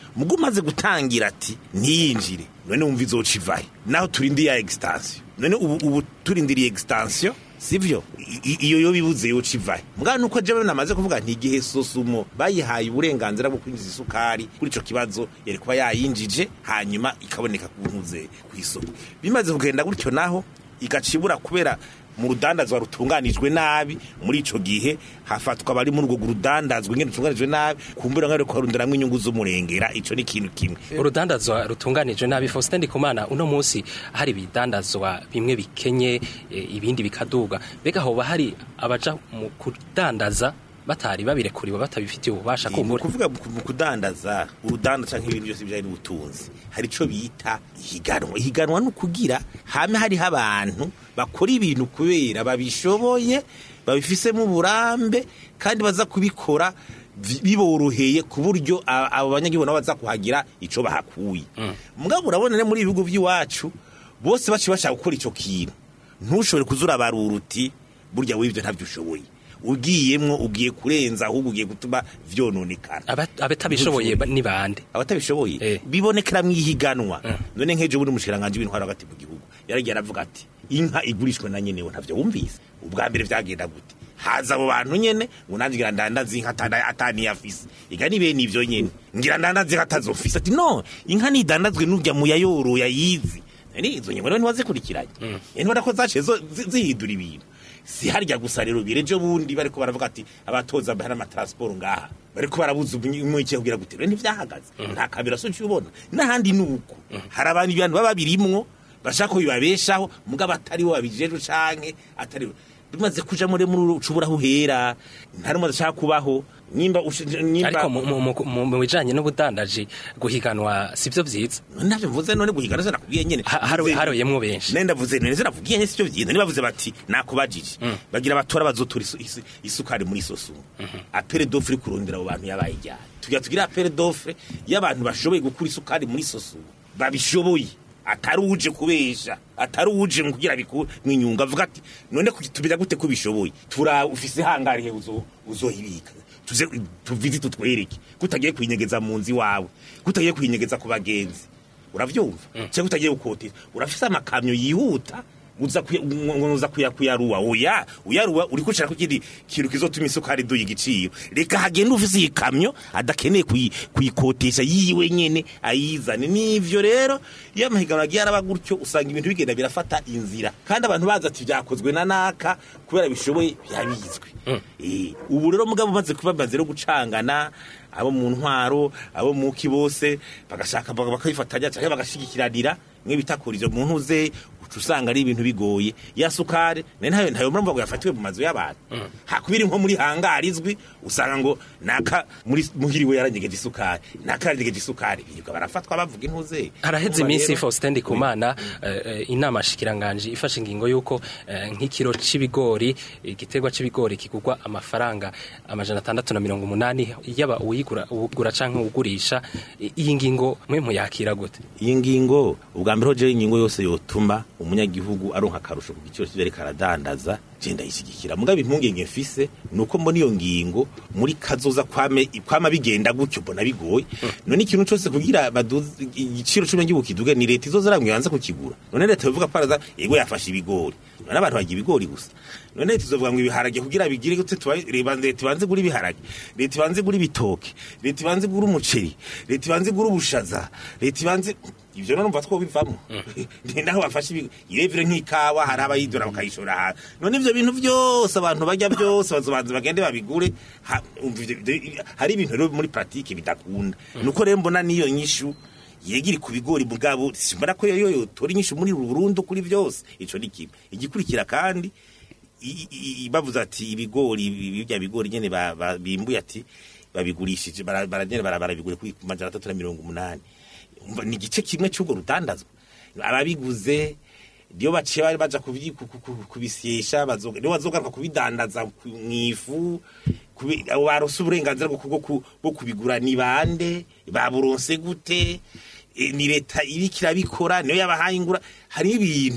mugo umaze gutangira ati ntiyinjire none wumva izoca ivahe naho turindiye ya extension none ubu, ubu turindiriye extension sivyo I- i- iyo yo bibuze yoca ivahe mbwa nuko jewe namaze kuvuga nti igihe sosumo bayihaye uburenganzira bwo kwinjiza isukari kuri ico kibazo yari kuba yayinjije hanyuma ikaboneka ku ntuze ku isoko bimaze kugenda gutyo naho igacibura kubera mu rudandazwa rutunganijwe nabi muri ico gihe hafatwa abari muri urwo rudandazwa ingene rutunganijwe nabi kumbura nk'ari kuharundiramwo inyungu z'umurengera ico ni ikintu kimwe urudandazwa rutunganijwe nabi Faustin Ndikumana uno munsi hari ibidandazwa bimwe bikenye e, ibindi bikaduga mbega hoba hari abaja mu kudandaza batari babirekuriwe batabifitiye ububasha Ni kumbura ukuvuga mu mu kudandaza urudandaza canke ibintu byose bijanye n'ubutunzi hari ico bita ihiganwa ihiganwa ni ukugira hame hariho abantu bakora ibintu kubera babishoboye babifisemo uburambe kandi baza kubikora vi- biboroheye ku buryo a- abo banyagihugu nabo baza kuhagira ico bahakuye mugabo urabona ne muri ibihugu by'iwacu bose baciye bashaka gukora ico kintu ntushobore kuzura barura uti burya w'ivyo ntavyo ushoboye ugiyemwo ugiye kurenza ahubwo ugiye gutuma vyononekara Aba- abatabishoboye ba- ni bande abatabishoboye Eh. bibonekera mwihiganwa none nk'ejo bundi umushikiranganje w'intwaro hagati mu gihugu yaragiye aravuga ati inka igurishwe na nyenewe ntavyo wumvise ubwa mbere vyagenda gute haza abo bantu nyene ngo nanjye ngira ndandaza inka atana- ataniyafise iga ni bene ivyo nyene ngira ndandaza inka atazofise ati no inka nidandazwe n'urya muyayoro yayizi ni izo nyuma rero ntiwazikurikiranye ntibona ko zaciye zo- zi- zihindura ibintu si harya gusa rero birejo bundi bariko baravuga ati abatoza bahari amatransport ngaha bariko barabuza umwike kugira gute rero ntivyahagaze nta kamera so ubona n'ahandi nuko hari abantu ibintu baba birimwo bashaka ko bibabeshaho mugabo atari bo babijejwe canke atari bo bimaze kuja muri muri ucubura aho uhera ntari mu adashaka kubaho nimba ushi- nimba ariko mu- mu- mu- mu mu bijanye n'ubudandaji guhiganwa sivyo vyiza navyo mvuze none guhigana se nakubwiye nyene Ha- haro- Mvuze- haroyemwo benshi nenda vuze neza navugiye nyene sivyo vyiza nibavuze bati nakubajije bagira abatora bazotura isu- isu- isukari muri sosumu apere d'offre kurondera abo bantu yabaye ijyana tugira tugira apere d'offre y'abantu bashoboye gukura isukari muri sosumu babishoboye atari uje kubesha atari uje mu kugira biku mwinyunga avuga ati none kuki- tubira gute ko bishoboye tura ufise hangari he uzo uzohibika tuze tuvizi tutwereke kutagiye kuyinyegeza mu nzi wawe kutagiye kuyinyegeza ku bagenzi uravyumva cyangwa utagiye gukotera urafise amakamyo yihuta uza kuya- ngo uza kuya kuyaruwa oya uyaruwa uri kucara ku kindi kintu kizotuma isukari duye igiciro reka hagenda ufise iyi kamyo adakeneye kuyi- kuyikotesha yiwe nyene ayizane nivyo rero iyo amahiganwa agiye araba gutyo usanga ibintu bigenda birafata inzira kandi abantu bazi ati vyakozwe na naka kubera bishoboye byabizwe Eh, ubu rero mugabo umaze kuba bamaze no gucangana abo mu ntwaro abo mu ki bose bagashaka baka- bakabifatanya cyangwa bagashigikiranira mwe bitakurizo mu ntuze uca usanga ari ibintu bigoye ya sukari nayo ntayo ntayo murumva ngo yafatiwe mu mazu y'abantu hakubiri nko muri hangari izwi usanga ngo naka muri muhiriwe yaranyegeje isukari naka yaranyegeje isukari birirwa barafatwa bavuga intuze haraheze Urumva iminsi rero- Faustin Ndikumana eh, eh, inama shikiranganje ifashe ingingo yuko eh, nk'ikiro c'ibigori igiterwa c'ibigori kigurwa amafaranga amajana atandatu na mirongo umunani yaba uyigura uwugura canke uwugurisha I- iyi ngingo mwe muyakira gute iyi ngingo ubwa mbere ho jewe ingingo yose yotuma umunyagihugu aronka akarusho ku giciro cy'ibyo ariko aradandaza je ndayishyigikira mugabo impungenge mfise ni uko mbona iyo ngingo muri kazoza kwame kwama bigenda gutyo mbona bigoye none ikintu cyose kugira baduze igiciro cy'umunyagihugu kiduge ni leta izoza ramwe yanze kukigura none leta bivuga ko araza yego yafashe ibigori none abantu bagira ibigori gusa none leta izovuga ngo ibiharage kugira bigire gute tuba- reba leta ibanze gura ibiharage leta ibanze gura ibitoke leta ibanze gura umuceri leta ibanze gura ubushaza leta ibanze ivyo none umva twobivamo ni naho bafashe ibi- irevire nk'ikawa hari abayidora bakayishora hantu none ivyo bintu vyose abantu barya byose bazobanza bagende babigure ha- umva ivyo- ivyo- hari ibintu rero muri pratique bidakunda nuko rero mbona niyo nyishu yegiri ku bigori mugabo simbona ko yo yotora inyishu muri burundu kuri byose ico ni kimwe igikurikira kandi i- i- i- bavuze ati ibigori ibi- bya bigori nyene ba- ba- bimbuye ati babigurishije bara- baragenda bara- barabigura kuri ku majana atatu na mirongo umunani Umva, ni igice kimwe cy'ubwo rudandazwa ababiguze niyo baciye bari baja kubyi- ku- ku- ku- kubisyesha bazoga- niyo bazogaruka kubidandaza ku- mw'ifu kubi- abo baronse uburenganzira bwo bwo ku- bwo kubigura ni bande baburonse gute E, ni leta iriko irabikora niyo yabahaye ingura hari ibintu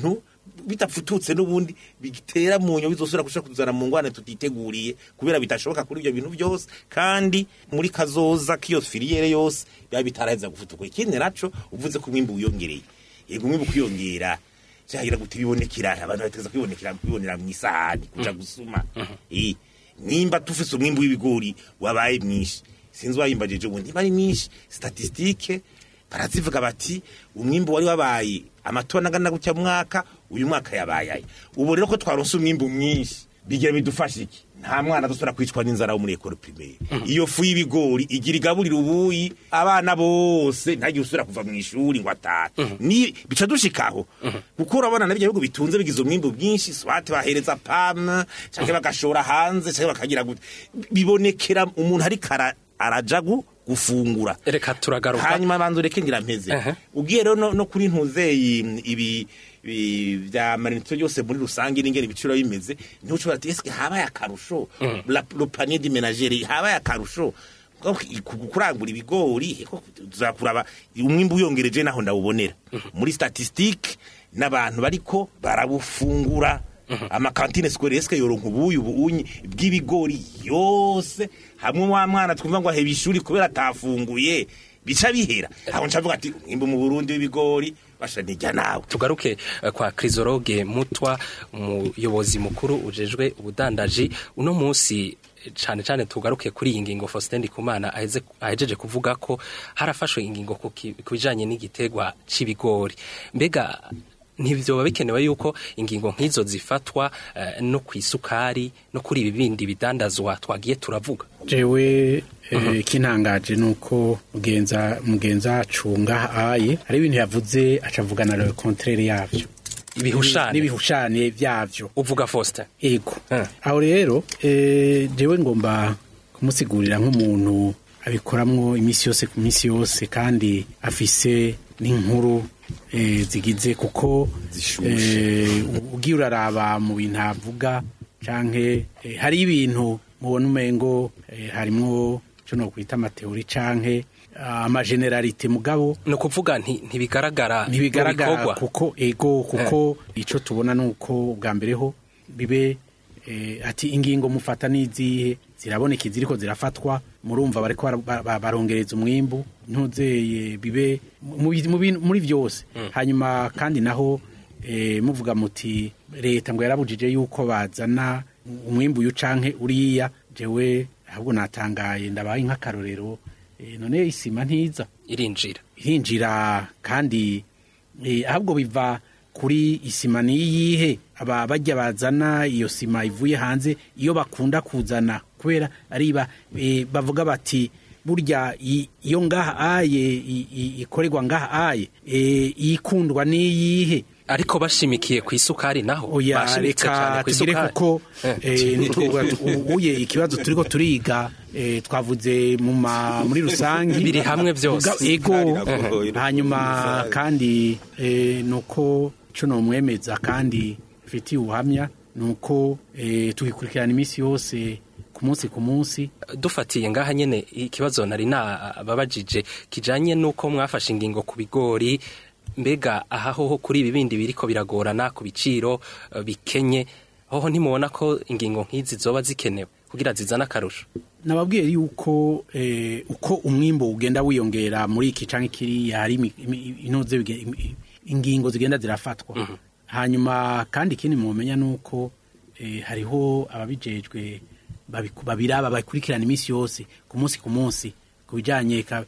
bitapfututse n'ubundi bitera mu nyo bizosubira gushaka kuzana mu ngwane tutiteguriye kubera bitashoboka kuri ibyo bintu byose kandi muri kazoza k'iyo filiyere yose biba bitaraheza gufutuka ikindi naco uvuze ko umwimbu wiyongereye yego umwimbu kwiyongera cyagira gute bibonekera abantu bateza kwibonekera kwibonera mu isahani kuja gusuma eh nimba tufise umwimbu w'ibigori wabaye mwinshi sinzi wayimbajije ubundi niba ari mwinshi statistike barazivuga bati umwimbu wari wabaye amatona angana gutya mwaka uyu mwaka yabaye aya ubu rero ko twaronse umwimbu mwinshi bigira bidufasha iki nta mwana dusubira kwicwa n'inzara wo muri ekoro primaire iyo fu y'ibigori igira igaburira ubuyi abana bose ntagire usubira kuva mu ishuri ngo atahe ni bica dushikaho kuko urabona na bihugu bitunze bigize umwimbu bwinshi swate bahereza pam cyangwa bagashora hanze cyangwa bakagira gute bibonekera umuntu ariko ara- araja gu- gufungura reka turagaruka hanyuma banza ureke ngira mpeze Aha. ugiye rero no, no kuri ntuzeyi ibi ibi vya marinito yose muri rusange n'ingene ibiciro bimeze niho ushobora ati eske habaye akarusho La- le panier de ménagère habaye akarusho Ko ku- kurangura ibigori ko tuzakuraba umwimbu uyongereje naho ndawubonera muri statistique n'abantu bariko barabufungura amakantine scolaire eske yoronka ubuyi ubunyi bw'ibigori yose hamwe wa mwana twumva ngo aheba ishuri kubera atafunguye bica bihera aho ncavuga ati umwimbu mu Burundi w'ibigori basha nijya nawe tugaruke eh, kwa Crisologue Mutwa umuyobozi mukuru ujejwe ubudandaji uno munsi eh, cane cane tugaruke kuri iyi ngingo Faustin Ndikumana aheze ahejeje kuvuga ko harafashwe ingingo ku ki- ku bijanye n'igitegwa c'ibigori mbega ntibyoba bikenewe yuko ingingo nk'izo zifatwa eh, no ku isukari no kuri ibi bindi bidandazwa twagiye turavuga jewe eh, ikintangaje nuko mugenza mugenza acunga aye hari ibintu yavuze acavugana le contraire yavyo ibihushane n'ibihushane vyavyo uvuga Faustin ego Eh. aho rero eh, jewe ngomba kumusigurira nk'umuntu abikoramwo iminsi yose ku minsi yose kandi afise n'inkuru eh, zigize kuko eh, ugiye uraraba mu bintu avuga canke eh, hari ibintu mubona umengo eh, harimwo co nokwita amateori canke ah, amageneralite mugabo ni ukuvuga nti- ntibigaragara mu ntibigaragara bikorwa. kuko ego kuko ico tubona nuko bwa mbere ho bibe eh, ati ingingo mufata n'izihe ziraboneka iziriko zirafatwa murumva bariko bara- ba- ba- barongereza umwimbu ntuzeye bibe mu bi- mu bintu- muri vyose hanyuma kandi naho eh, muvuga muti leta ngo yarabujije yuko bazana umwimbu uyu canke uriya jewe ahubwo natangaye ndabaye nk'akarorero eh, none isima ntiza irinjira irinjira kandi eh, ahubwo biva kuri isima niyihe aba bajya bazana iyo sima ivuye hanze iyo bakunda kuzana kubera ariba eh, bavuga bati burya i- iyo ngaha aye i- i- ikorerwa ngaha aye eh, ikundwa niyihe ariko bashimikiye ku isukari naho oya bashimitse reka cyane ku tugire isukari kuko Eh. eh, ntitwovuga tu- u- uye ikibazo turiko turiga eh, twavuze mu ma- muri rusange Biri hamwe byose. Muga- ego Iragoye. hanyuma kandi eh, nuko co nomwemeza kandi mfitiye ubuhamya nuko eh, tugikurikirana iminsi yose ku munsi ku munsi dufatiye ngaha nyene ikibazo nari nababajije kijanye nuko mwafashe ingingo ku bigori mbega aha hoho kuri ibi bindi biriko biragorana ku biciro eh, bikenye hoho ntimubona ko ingingo nk'izi zoba zikenewe kugira zizane akarusho nababwiye yuko eh, uko umwimbo ugenda wiyongera muri iki canke kiriya hari imi- imi- intuze bige- imi- ingingo zigenda zirafatwa hanyuma kandi ikindi mumenya nuko eh, hariho ababijejwe babiku- babiraba bakurikirana iminsi yose ku munsi ku munsi ku bijanye ka-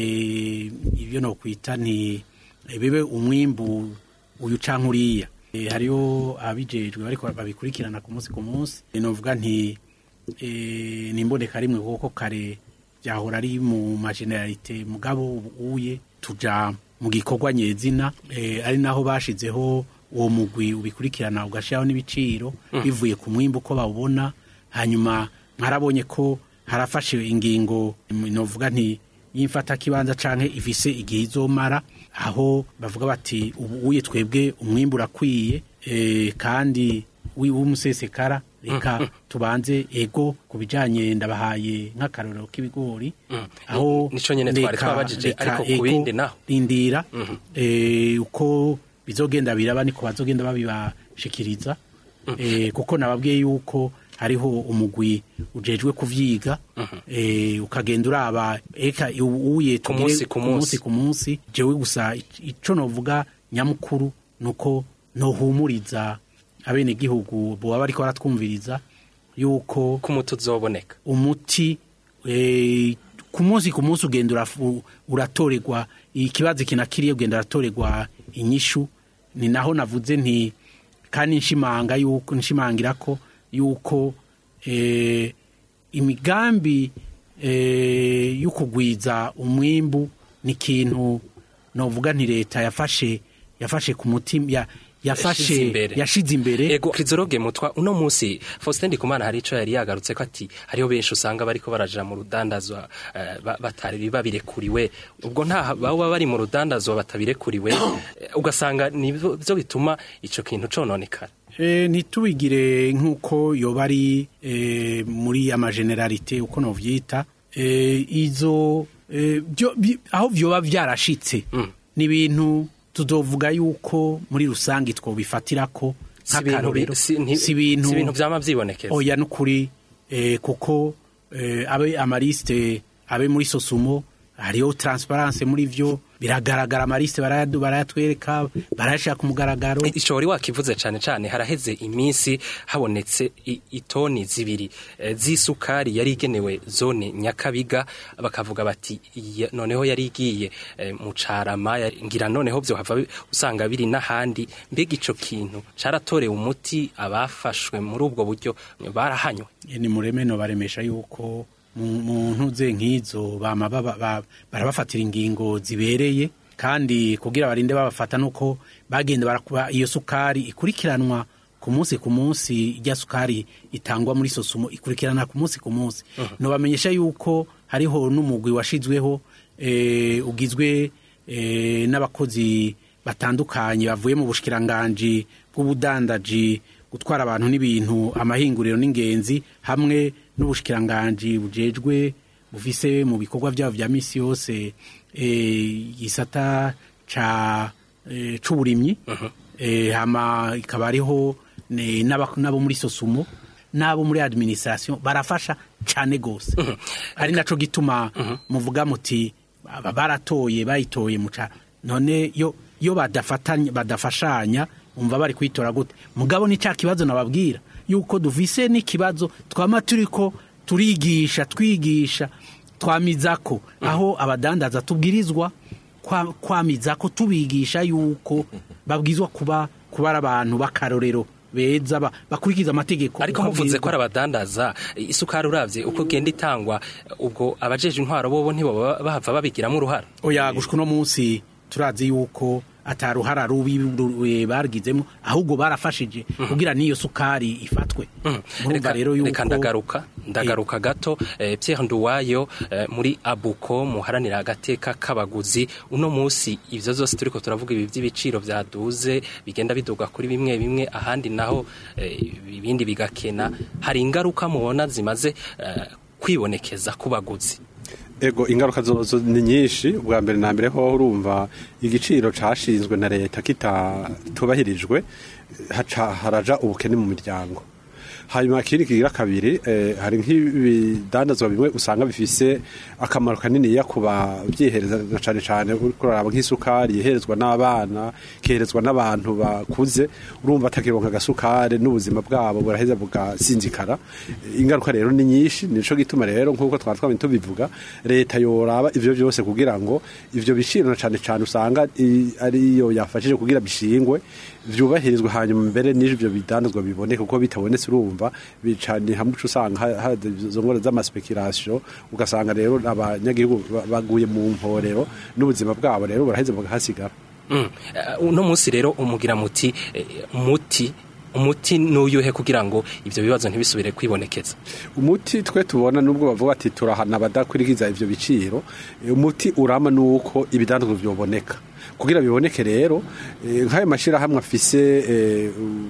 eh, ibyo nokwita ni eh, bibe umwimbu uyu canke uriya Eh, hariho ababijejwe bariko babikurikirana ku munsi ku munsi Eh, novuga nti eh, nimboneka rimwe kuko kare byahora ari mu mageneralite mugabo uye tuja mu gikorwa nyezina eh, ari naho bashizeho uwo mugwi ubikurikirana ugashiraho n'ibiciro bivuye ku mwimbu uko bawubona hanyuma mwarabonye ko harafashe ingingo mm, novuga nti y'imfata kibanza canke ifise igihe izomara aho bavuga bati ubu uye twebwe umwimbu urakwiye eh, kandi wi- w'umusesekara reka tubanze ego ku bijanye ndabahaye nk'akarorero k'ibigori aho Nico nyene twari reka- twabajije, reka ariko ku ego bindi naho. rindira eh, uko bizogenda biraba niko bazogenda babibashikiriza eh, kuko nababwiye yuko hariho umugwi ujejwe kuvyiga eh, ukagenda uraba eka uye Ku munsi, ku munsi. ku munsi jewe gusa ic- ico novuga nyamukuru nuko nohumuriza abenegihugu boba bariko baratwumviriza yuko ko umuti uzoboneka umuti eh, ku munsi ku munsi ugenda urafu- uratorerwa ikibazo kinakiriye ugenda uratorerwa inyishu ni naho navuze nti kandi nshimanga yuko nshimangira ko yuko eh, imigambi eh, yo kugwiza umwimbu ni ikintu novuga nti leta yafashe yafashe ku mutima ya, Yashize yafashe imbere. yashize imbere ego krizoroge mutwa uno munsi Faustin Ndikumana hari ico yari yagarutse ko ati hariho benshi usanga bariko baraja mu rudandazwa eh, ba- batari babirekuriwe ubwo nta baba bari mu rudandazwa batabirekuriwe eh, ugasanga nivyo byo bituma ico kintu cononekara E, ntitubigire nk'uko yoba ari e, muri amageneralite uko novyita e, izo e, byo, bi, aho vyoba vyarashitse Mm. ni ibintu tuzovuga yuko muri rusange twobifatirako si ibintu bi- nk'akarorero si nti- si ibintu si ibintu vyama vyibonekeza oya nukuri eh, kuko eh, abe amaliste abe muri sosumo hariho transparence muri vyo biragaragara amaliste barayadu- barayatwereka barayashira ku mugaragaro ico wari wakivuze cane cane haraheze iminsi habonetse i- itoni zibiri eh, z'isukari yari igenewe zone nyakabiga bakavuga bati "Iya- noneho yari igiye eh, mu carama yari- ngira noneho vyo hava bi- usanga biri n'ahandi mbega ico kintu caratorewe umuti abafashwe muri ubwo buryo barahanywe Eh, ni mureme no baremesha yuko mu mu ntuze nk'izo bama baba- ba- barabafatira ingingo zibereye kandi kugira barinde babafata nuko bagenda barakuba iyo sukari ikurikiranwa ku munsi ku munsi ijya sukari itangwa muri sosumo ikurikirana ku munsi ku munsi nobamenyesha yuko hariho n'umugwi washizweho eh, ugizwe eh, n'abakozi batandukanye bavuye mu bushikiranganji bw'ubudandaji gutwara abantu n'ibintu amahinguriro n'ingenzi hamwe n'ubushikiranganji bujejwe bufise mu bikorwa byabo vya misi yose eh, gisata ca eh, c'uburimyi eh, hama ikaba ariho ne- n'aba- n'abo muri sosumo n'abo muri administration barafasha cane gose ari naco gituma muvuga muti aba baratoye bayitoye muca none yo yo badafatanya badafashanya umva bari kwitora gute mugabo ni ca kibazo nababwira yuko dufise n'ikibazo twama turiko turigisha twigisha twamizako aho abadandaza tubwirizwa kwa- kwamizako tubigisha yuko babwizwa kuba kuba ari abantu b'akarorero beza ba- bakurikiza amategeko ariko uko muvuze ko abwirizwa. ari abadandaza isukari uravye uko igenda itangwa ubwo abajeje intwaro bobo ntibo bahava babigiramo uruhara oya gushika uno munsi turazi yuko ataruhara rubi ru- eh, bargizemo ahubwo barafashije kugira n'iyo sukari ifatwe murumva Reka- rero yuko reka ndagaruka ndagaruka gato eh, Pierre Nduwayo eh, muri Abuko muharanira agateka k'abaguzi uno munsi ivyo zose turiko turavuga ibi by'ibiciro vyaduze bigenda biduga kuri bimwe bimwe ahandi naho eh, ibindi bigakena hari ingaruka mubona zimaze eh, kwibonekeza ku baguzi ego ingaruka zozo ni nyinshi ubwa mbere na mbere ho urumva igiciro cashinzwe na leta kitatubahirijwe haca haraja ubukene mu miryango hanyuma ikindi kigira kabiri eh, hari nk'ibidandazwa bimwe usanga bifise akamaro kaniniya ku babyihereza na cane cane uriko uraraba nk'isukari yiherezwa n'abana ikiherezwa n'abantu bakuze urumva atakironka agasukari n'ubuzima bwabo buraheza bugasinzikara ingaruka rero ni nyinshi nico gituma rero nk'uko twaba twabonye tubivuga leta yoraba ivyo vyose kugira ngo ivyo biciro na cane cane usanga i- ariyo yafashije kugira bishingwe vyubahirizwe hanyuma mbere n'ivyo bidandazwa biboneka kuko bitabonetse urumva bicani hamwe uca usanga ha- ha- izo ngora z'amaspekirasiyo ugasanga rero abanyagihugu ba- baguye mu mporero n'ubuzima bwabo rero buraheze bugahasigara Mm. Eh, uno munsi rero umugira muti eh, muti umuti nuyuhe kugira ngo ivyo bibazo ntibisubire kwibonekeza umuti twe tubona nubwo bavuga ati turahana abadakurikiza ivyo biciro eh, umuti urama nuko ibidandazwa vyoboneka kugira biboneke rero eh, nk'ayo mashirahamwe afise eh,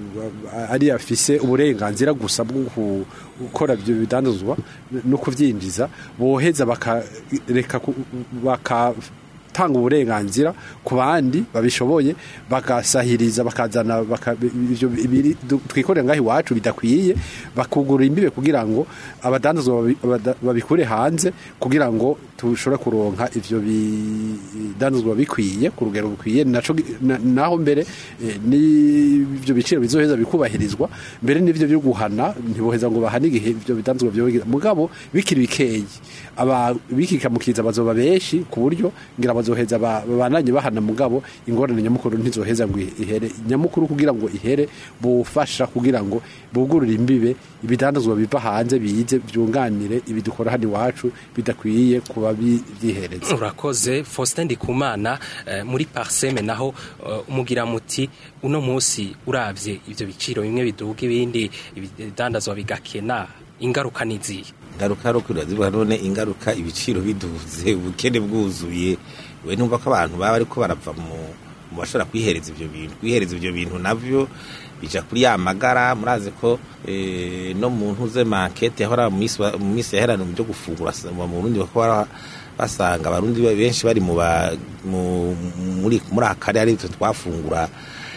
u- ari afise uburenganzira gusa bwo ku- gukora ivyo bidandazwa no kuvyinjiza boheza bakareka ku- baka gutanga uburenganzira ku bandi babishoboye bagasahiriza bakazana baka- ivyo biri- du- twikorera ngaho iwacu bidakwiye bakugurura imbibe kugira ngo abadandazwa babi- abada- babikure hanze kugira ngo tushobore kuronka ivyo bidandazwa bikwiye ku rugero bukwiye naco gi- na- naho mbere eh, n'ivyo biciro bizoheza bikubahirizwa mbere n'ivyo byo guhana ntiboheza ngo bahane igihe ivyo bidandazwa byogira mugabo bikiri bikeyi aba bikikamukiza bazoba benshi ku buryo ngira bazoheza ba- babananye bahana mugabo ingorane nyamukuru ntizoheza ngo ihere nyamukuru kugira ngo ihere bufasha kugira ngo bugurure imbibe ibidandazwa biva hanze bize byunganire ibidukora hano iwacu bidakwiye kuba bi- byihereza urakoze faustin ndikumana eh, muri parseme naho eh, umugira muti uno munsi uravye ivyo biciro bimwe biduga ibindi ibidandazwa bigakena ingaruka niziye ingaruka ari ukwira zivuga none ingaruka ibiciro biduze ubukene bwuzuye we numva ko abantu baba ariko barava mu mu bashobora kwihereza ivyo bintu kwihereza ivyo bintu navyo bija kuri ya magara murazi ko eh, no mu ntuze market yahora mu minsi wa- mu minsi yaherana mu byo gufungura sa- mu Burundi bakora basanga abarundi benshi bari mu ba- mu- muri muri akari ari twe twafungura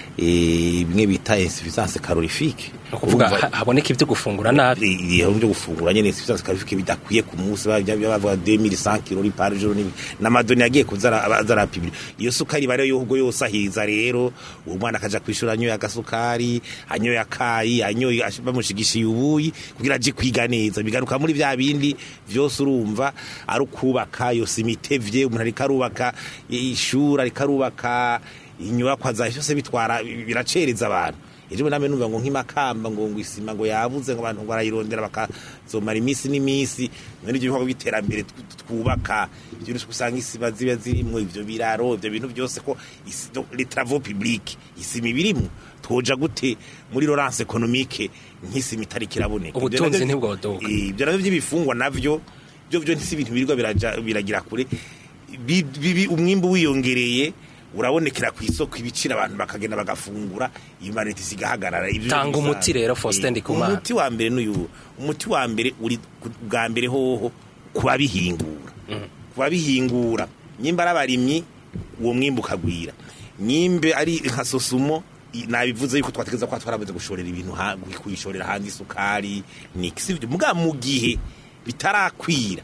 eh, bimwe bita insuffisance calorifique ni ukuvuga ha- haboneka ivyo gufungura nabi ibihe byo gufungura nyene insuffisance calorifique bidakwiye ku munsi bajya bavuga 2100 kilori par jour ni n'amadoni yagiye kuzara azara pibiri iyo sukari bare yo ubwo yose ahiza rero uwo mwana akaja kwishura anyoye agasukari anyoye akayi anyoye ash- bamushigishiye ubuyi kugira aje kwiga neza bigaruka muri vya bindi vyose urumva ari ukubaka yose imitevye umuntu ariko arubaka ishuri ariko arubaka inyubakwa za byose bitwara biracereza abantu ejo bundi namwe numva ngo nk'imakamba ngo ngo isima ngo yabuze ngo abantu ngo barayirondera bakazomara iminsi n'iminsi none ibyo bikorwa by'iterambere tw- twubaka ibyo bintu usanga isima ziba zirimwo ivyo biraro ivyo bintu byose ko isi- do- les travaux publics isima ibirimwo twoja gute muri Laurence économique nk'isima itari kiraboneka Ivyo Ubutunzi navyo- ntibwodoka. Eh, ibyo navyo by'ibifungwa navyo byo byo ntisi ibintu birirwa biraja biragira kure Bi- bibi umwimbu wiyongereye urabonekera ku isoko ibiciro abantu bakagenda bagafungura imanite isigahagarara Ivyo Tanga bisanzwe. umuti rero, Faustin Eh, Ndikumana. umuti wa mbere n'uyu umuti wa mbere uri ku- bwa mbere hoho kubabihingura kubabihingura nyimba ari abarimyi uwo mwimbu ukagwira nyimbe ari nka sosumo i- nabivuze yuko twategeza ko twarabuze gushorera ibintu ha- kuyishorera hanze isukari niki sivyo muga mu gihe bitarakwira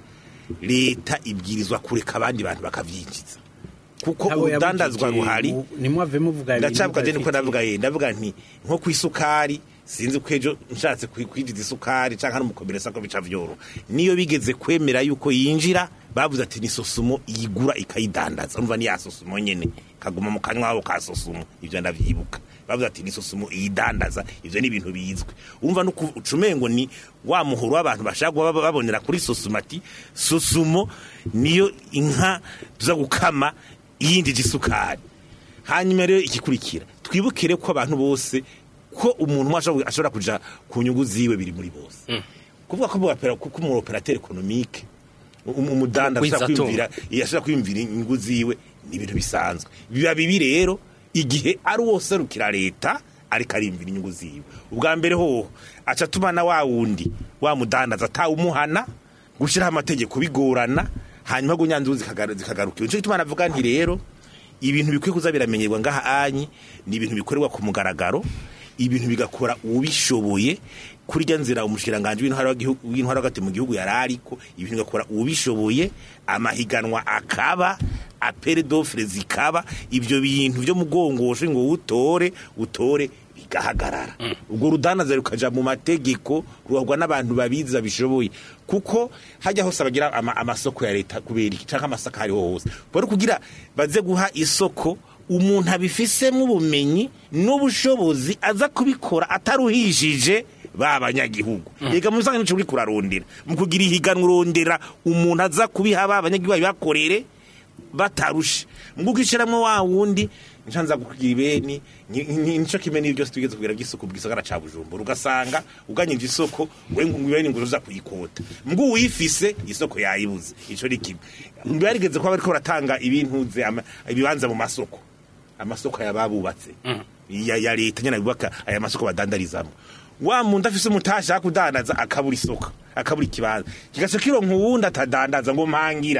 leta ibwirizwa kureka abandi bantu bakavyinjiza kuko Abo urudandazwa yabujije, ruhari u- nimwave muvuga ibintu ndacavuga je niko mudafitiye. ndavuga ye ndavuga nti nko ku isukari sinzi ko ejo nshatse kwi- kwinjiza isukari canke n'umukomeresa ko bica vyoro niyo bigeze kwemera yuko yinjira bavuze ati ni sosumo yigura ikayidandaza urumva ni ya sosumo nyene kaguma mu kanywa wabo ka sosumo ivyo ndavyibuka bavuze ati ni sosumo iyidandaza ivyo ni ibintu bizwi urumva no ucumengo ni wa muhoro w'abantu bashaka kuba babonera kuri sosumo ati sosumo niyo inka tuza gukama yindije isukari hanyuma rero igikurikira twibukire ko abantu bose ko umuntu umwe ashobora- ashobora kuja ku nyungu ziwe biri muri bose kuvuga ko umupera- ko umu operateur economique um- umudanda ashobora Wizatunga. kwiyumvira ashobora kwiyumvira inyungu ziwe ni ibintu bisanzwe biba bibi rero igihe ari uwo serukira leta ariko arimvira inyungu ziwe ubwa mbere hoho aca atuma na wa wundi wa mudandaza atawumuhana gushyiraho amategeko bigorana hanyuma ngo nyanzuru zikagaru- zikagaruka nicyo gituma navuga nti rero ibintu bikwiye kuza biramenyerwa ngaha anyi ni ibintu bikorerwa ku mugaragaro ibintu bigakora ubishoboye kuri rya nzira umushikiranganje w'intwara w'igihugu- w'intwara hagati mu gihugu yari ariko ibintu bigakora ubishoboye amahiganwa akaba apere d'offre zikaba ibyo bintu byo mugongoshe ngo utore utore bigahagarara ubwo rudanaza rukaja mu mategeko ruhagwa n'abantu babizi babishoboye kuko hajya hose bagira ama, amasoko ya leta kubera iki canke amasaka hariho hose bari kugira baze guha isoko umuntu abifisemo ubumenyi n'ubushobozi aza kubikora ataruhishije ba banyagihugu yega mu bisanzwe nico uri kurarondera mu kugira ihiganwa urondera umuntu aza kubiha ba banyagihugu babibakorere batarushe mguko ishiramwo wa wundi nshanza kugira ibeni ni- ni- nico kimwe n'ibyo byose tugeze kugira by'isuku bwisagara ca Bujumbura ugasanga uganyije isoko we ngo ibeni ngo uza kuyikota mgu uyifise isoko yayibuze ico ni kimwe mbarigeze ko bariko baratanga ibintuze ama- ibibanza mu masoko amasoko yababubatse ya, ya leta nyene bubaka aya masoko badandarizamo wa muntu afise umutasha akudandaza akabura isoko akabura ikibanza kigaca kironka uwundi atadandaza ngo mpangira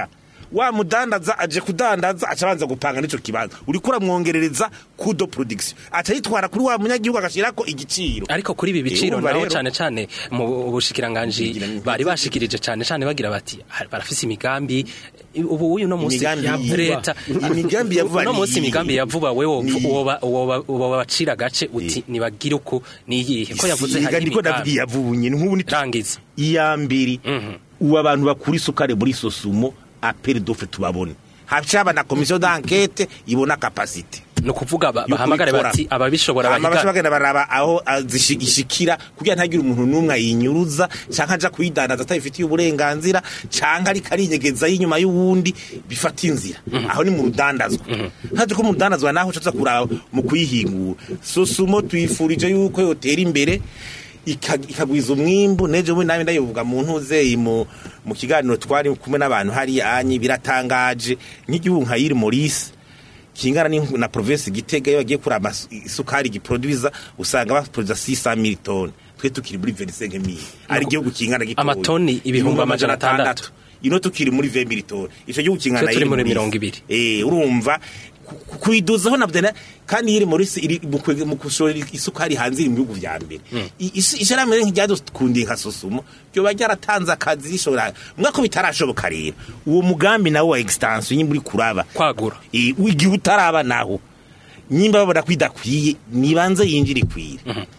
wa mudandaza aje kudandaza aca abanza gupanga n'ico kibanza uriko uramwongerereza kudo production aca yitwara kuri wa munyagihugu agashirako igiciro ariko kuri ibi biciro urumva naho rero- cyane cyane mu bushikiranganji Ngira ni- bari bashikirije cyane cyane bagira bati "Ah, barafise imigambi ubu uyu no munsi Imigambi ya yiva. leta Imigambi ya vuba no ni munsi iyihe? imigambi ya vuba wewe Ni iyihe? woba woba woba bacira agace uti nibagire uko niyihe ko yavuze Siga hari niko ndavuga imigambi yavunye nk'ubu ni rangiza iya mbere ubu abantu bakura isukari muri sosumo aperi dofe tubabone hacaba na komisiyo d'enquête ibona kapasite ni ukuvuga ba- yo bahamagare kubikora. bati ababishobora Hama baca bahiga bagenda baraba aho zishikira kugira ntagire umuntu n'umwe ayinyuruza canke aja kuyidandaza atabifitiye uburenganzira canke ariko arinyegeza y'inyuma y'uwundi bifata inzira aho ni mu rudandazwa haje ko mu rudandazwa naho uca uza kuraba mu kuyihingura sosumo tuyifurije yuko yotera imbere ika- ikagwiza umwimbu nejo we nawe ndayivuga mu ntuzeye mu mu kiganiro twari kumwe n'abantu hari anyi biratangaje nk'igihugu nka yiri Maurice kingana ni na province Gitega iyo bagiye kuri isukari giproduiza usanga baproduza 600 mil tonnes twe tukiri muri 25 mil ari igihugu kingana gitoya Amatoni ibihumbi amajana atandatu. ino tukiri muri 20 mil tonnes ico gihugu kingana Twe turi yiri muri Maurice. mirongo ibiri. eh urumva ku- ku- kuyiduzaho nabyo na- kandi yiri muri iri mu kwe- mu kushora isukari hanze iri mu bihugu vya mbere I- isi- isharamere nk'iryadukundiye nka sosumo ryoba ryaratanze akazi rishobora mwako bitarashoboka rero uwo mugambi nawo wa extension nyimba uri kuraba kwagura Eh, igihe utaraba naho nyimba babona ko idakwiye nibanze yinjira ikwire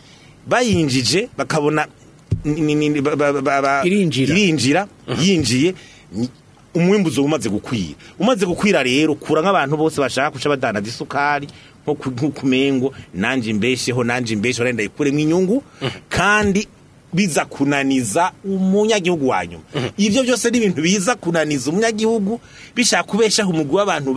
bayinjije bakabona ni- ni- ni- ba- ba- ba- ba- Irinjira. irinjira yinjiye ni- umwimbuzo umaze gukwira umaze gukwira rero kura nk'abantu bose bashaka kuca badandaza isukari nko ku- nko ku mengo nanje imbesheho nanje imbesheho renda ikuremo inyungu kandi biza kunaniza umunyagihugu wa nyuma ivyo byose ni ibintu biza kunaniza umunyagihugu bishaka kubeshaho umugwi w'abantu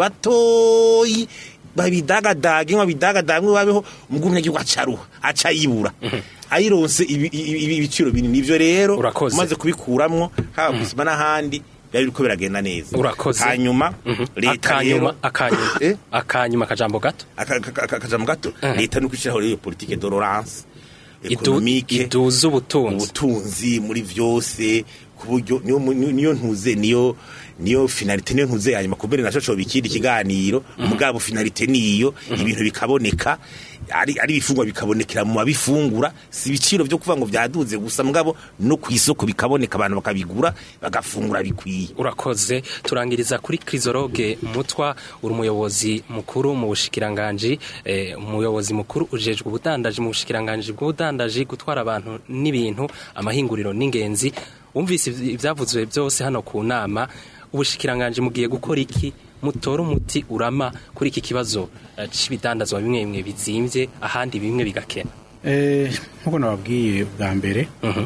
batoyi babidagadaga inka bidagadaga ngo babeho umugwi w'umunyagihugu acaruha aca yibura ayironse ibi- ibi- ibi- ibiciro binini ivyo rero Urakoze. umaze kubikuramwo haba kwisima n'ahandi byari biriko biragenda neza Urakoze. hanyuma leta akanyuma rero akanyuma Eh? akanyuma akajambo gato aka- aka- aka- akajambo gato leta nuko ishyiraho rero iyo politike dororance Idu- ekonomike iduza ubutunzi ubutunzi muri byose ku buryo niyo mu- niyo niyo ntuze niyo niyo finalite niyo ntuze hanyuma kumbere naco coba ikindi kiganiro mugabo finalite niyo ibintu bikaboneka ari ari ibifungwa bikabonekera mu babifungura si ibiciro byo kuvuga ngo byaduze gusa mugabo no ku isoko bikaboneka abantu bakabigura bagafungura bikwiye urakoze turangiriza kuri krizoroge mutwa uri umuyobozi mukuru mu bushikiranganji eh, umuyobozi mukuru ujejwe ubudandaji mu bushikiranganji bw'ubudandaji gutwara abantu n'ibintu amahinguriro n'ingenzi wumvise ivy- ivyavuzwe byose hano ku nama ubushikiranganji mugiye gukora iki mutora umuti urama kuri iki kibazo eh, c'ibidandazwa bimwe bimwe bizimvye ahandi bimwe bigakena Eh, nk'uko nababwiye bwa mbere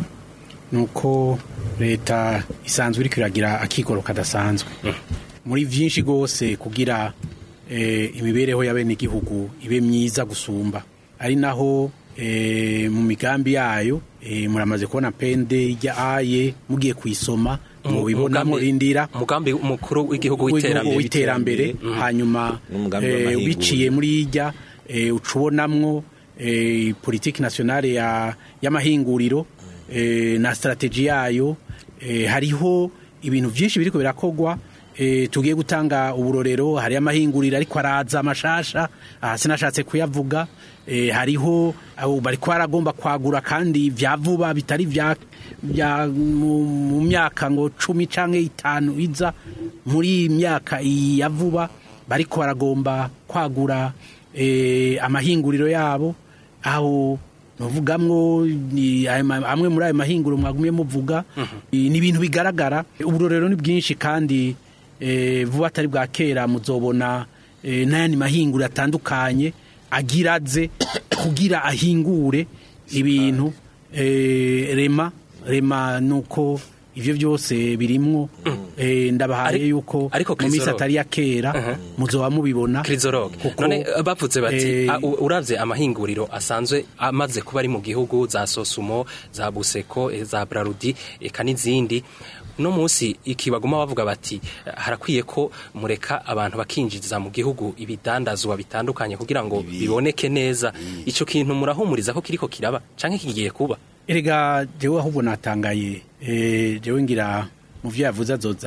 ni uko leta isanzwe iri kwiragira akigoro kadasanzwe muri byinshi rwose kugira eh, imibereho y'abenegihugu ibe myiza gusumba ari naho eh, mu migambi yayo eh, muramaze kubona pende ijya aye mugiye kuyisoma mubibona Umugambi- murindira umugambi mukuru w'igihugu w'iterambere w'iterambere w'iterambere hanyuma N'umugambi eh, w'amahinguriro. biciye muri irya eh, ucubonamwo eh, politiki nationale ya y'amahinguriro eh, na strategy yayo eh, hariho ibintu byinshi biriko birakogwa eh, tugiye gutanga uburorero hari amahinguriro ariko araza amashasha aha sinashatse kuyavuga eh, hariho abo bariko baragomba kwagura kandi vya vuba bitari vya bya mu mu myaka ngo cumi canke itanu iza muri iyi myaka iyi ya vuba bariko baragomba kwagura eh, amahinguriro yabo aho nuvugamwo ni ayo ma- amwe muri ayo mahinguriro mwagumye muvuga ni ibintu bigaragara uburorero ni bwinshi kandi eh, vuba atari bwa kera muzobona eh, n'ayandi mahinguriro atandukanye agira aze kugira ahingure ibintu eh, rema rema nuko ivyo byose birimwo eh, ndabahaye Ari- yuko ariko mu minsi Krizoro- atari ya kera muzoba mubibona kirizoroge kuko, none eh, bavuze bati eh, ah, u- uravye amahinguriro asanzwe amaze kuba ari mu gihugu za sosumo za buseko eh, za brarudi eka n'izindi no munsi iki baguma bavuga bati eh, harakwiye ko mureka abantu bakinjiza mu gihugu ibidandazwa bitandukanye kugira ngo biboneke neza ico kintu murahumuriza ko kiriko kiraba canke kigiye kuba erega jewe ahubwo natangaye eh, jewe ngira mu vyo yavuze azoza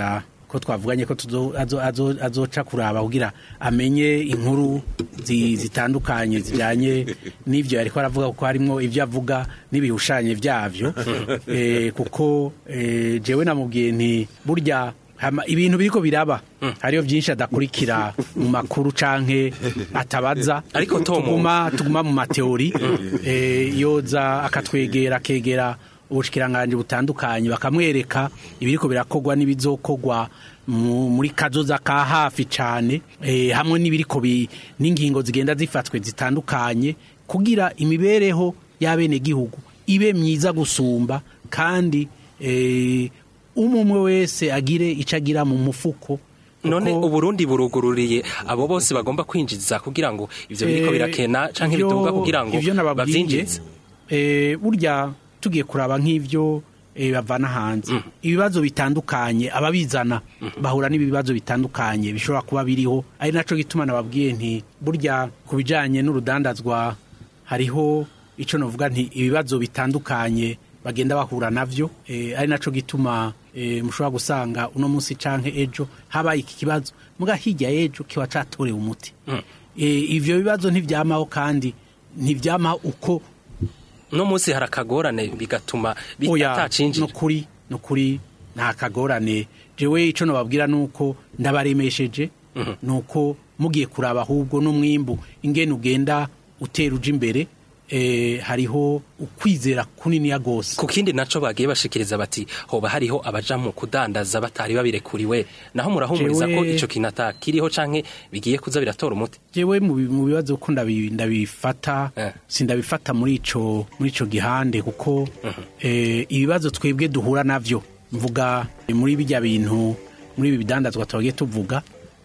ko twavuganye ko tuzo- azo- azo- azoca kuraba kugira amenye inkuru zi- zitandukanye zijyanye n'ibyo ariko aravuga kuko harimo ibyo avuga n'ibihushanye byabyo Eh, kuko eh, jewe namubwiye nti burya hama- ibintu biriko biraba hariyo byinshi adakurikira mu makuru canke atabaza Ariko Tom- tuguma tuguma mu mateori eh, yoza akatwegera akegera ubushikiranganje butandukanye bakamwereka ibiriko birakogwa n'ibizokogwa mu- muri kazoza ka hafi cane eh, hamwe n'ibiriko bi- n'ingingo zigenda zifatwe zitandukanye kugira imibereho y'abene gihugu ibe myiza gusumba kandi eh, umwe wese agire ico agira mu mufuko none kuko- uburundi burugururiye abo bose bagomba kwinjiza kugira ngo ivyo biriko Eh, birakena canke ivyo- biduga kugira ngo ivyo nababwiye, bavyinjize eh, burya tugiye kuraba nk'ivyo eh, bavana hanze ibibazo bitandukanye ababizana bahura n'ibibazo bitandukanye bishobora kuba biriho ari naco gituma nababwiye nti burya ku bijanye n'urudandazwa hariho ico novuga nti ibibazo bitandukanye bagenda bahura navyo eh, ari naco gituma eh, mushobora gusanga uno munsi canke ejo habaye iki kibazo muga hirya y'ejo kiba catorewe umuti eh, ivyo bibazo ntivyamaho kandi ntivyamaho uko no munsi hari akagorane bigatuma oya bitacinjira nukuri nukuri nta kagorane jewe ico nobabwira nuko ndabaremesheje nuko mugiye kuraba ahubwo n'umwimbu ingene ugenda utera uja imbere eh, hariho ukwizera kuniniya gose ku kindi naco bagiye bashikiriza bati hoba hariho abaja mu kudandaza batari babirekuriwe naho murahumuriza ko Jewe- ico kintu atakiriho canke bigiye kuza biratora umuti jewe mu bi- mu bibazo ko ndabi- ndabifata Eh. sindabifata muri ico muri ico gihande kuko eh, ibibazo twebwe duhura navyo mvuga muri bijya bintu muri ibi bidandazwa twagiye tuvuga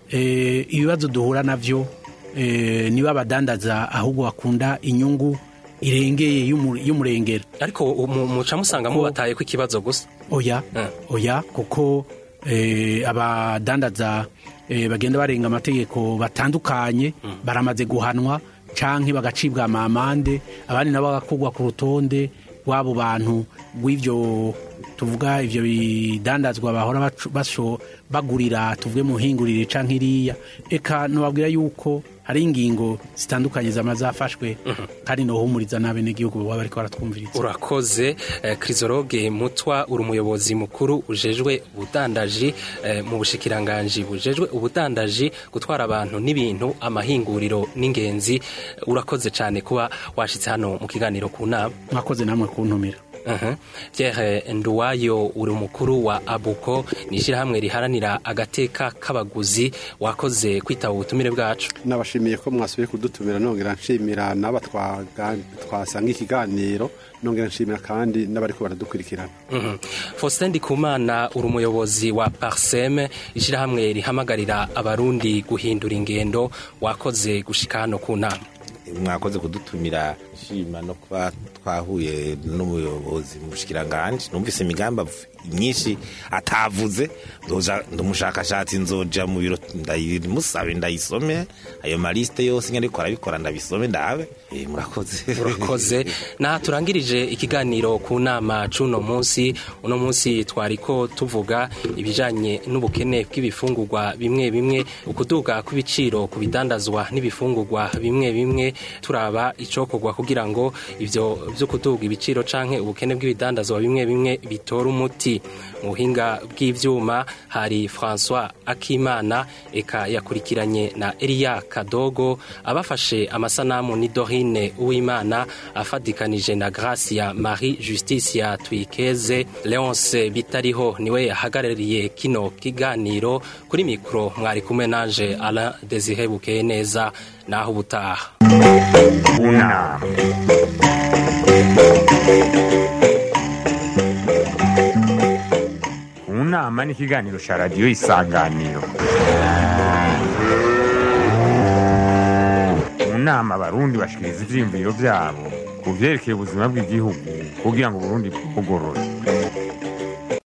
eh, ibibazo duhura navyo eh, niba abadandaza ahubwo bakunda inyungu irengeye y'umu- y'umurengera ariko mu- muca musanga mubataye ko ikibazo gusa oya Eh. oya kuko eh, abadandaza eh, bagenda barenga amategeko batandukanye baramaze guhanwa canke bagacibwa amamande abandi nabo bagakugwa ku rutonde rw'abo bantu rw'ivyo tuvuga ivyo bidandazwa bahora bacu- basho bagurira tuvuge mu hingurire canke iriya eka nobabwira yuko hari ingingo zitandukanye zama zafashwe kandi nohumuriza n'abenegihugu baba bariko baratwumviriza urakoze eh, kirizoroge mutwa uri umuyobozi mukuru ujejwe ubudandaji eh, mu bushikiranganji bujejwe ubudandaji gutwara abantu n'ibintu amahinguriro n'ingenzi urakoze cyane kuba washitse hano mu kiganiro ku nama mwakoze namwe kuntumira Mhm. Pierre Nduwayo uri umukuru wa Abuko ni ishyirahamwe riharanira agateka k'abaguzi wakoze kwitaba ubutumire bwacu nabashimiye ko mwasubiye kudutumira nongera nshimira n'aba twaga- twasanga ikiganiro nongera nshimira kandi n'abariko baradukurikirana Mhm. Faustin Ndikumana uri umuyobozi wa Parsem ishyirahamwe rihamagarira abarundi guhindura ingendo wakoze gushika hano ku nama mwakoze kudutumira nshima no kuba twahuye n'umuyobozi mu bushikiranganje numvise imigambi av- myinshi atavuze nzoja ndumushakashatsi nzoja mu biro ndayimusabe ndayisome ayo maliste yose nyine ariko arabikora ndabisome ndabe Eh, murakoze urakoze naha turangirije ikiganiro ku nama c'uno munsi uno munsi twariko tuvuga ibijanye n'ubukene bw'ibifungurwa bimwe bimwe ukuduga kw'ibiciro ku bidandazwa n'ibifungurwa bimwe bimwe turaba icokorwa kugira ngo ivyo vyo kuduga ibiciro canke ubukene bw'ibidandazwa bimwe bimwe bitora umuti mu buhinga bw'ivyuma hari François Akimana eka yakurikiranye na Elia Kadogo abafashe amasanamu ni Dorine Uwimana afadikanije na Gracia Marie Justicia Twikeze Leonce Bitariho niwe yahagarariye kino kiganiro kuri mikro mwari kumwe nanje Alain Desire Bukeye neza naho ubutaha unama unama ni ikiganiro cya radiyo isanganiro mu nama abarundi bashikiriza ivyiyumviro vyabo ku vyerekeye ubuzima bw'igihugu kugira ngo uburundi bugorore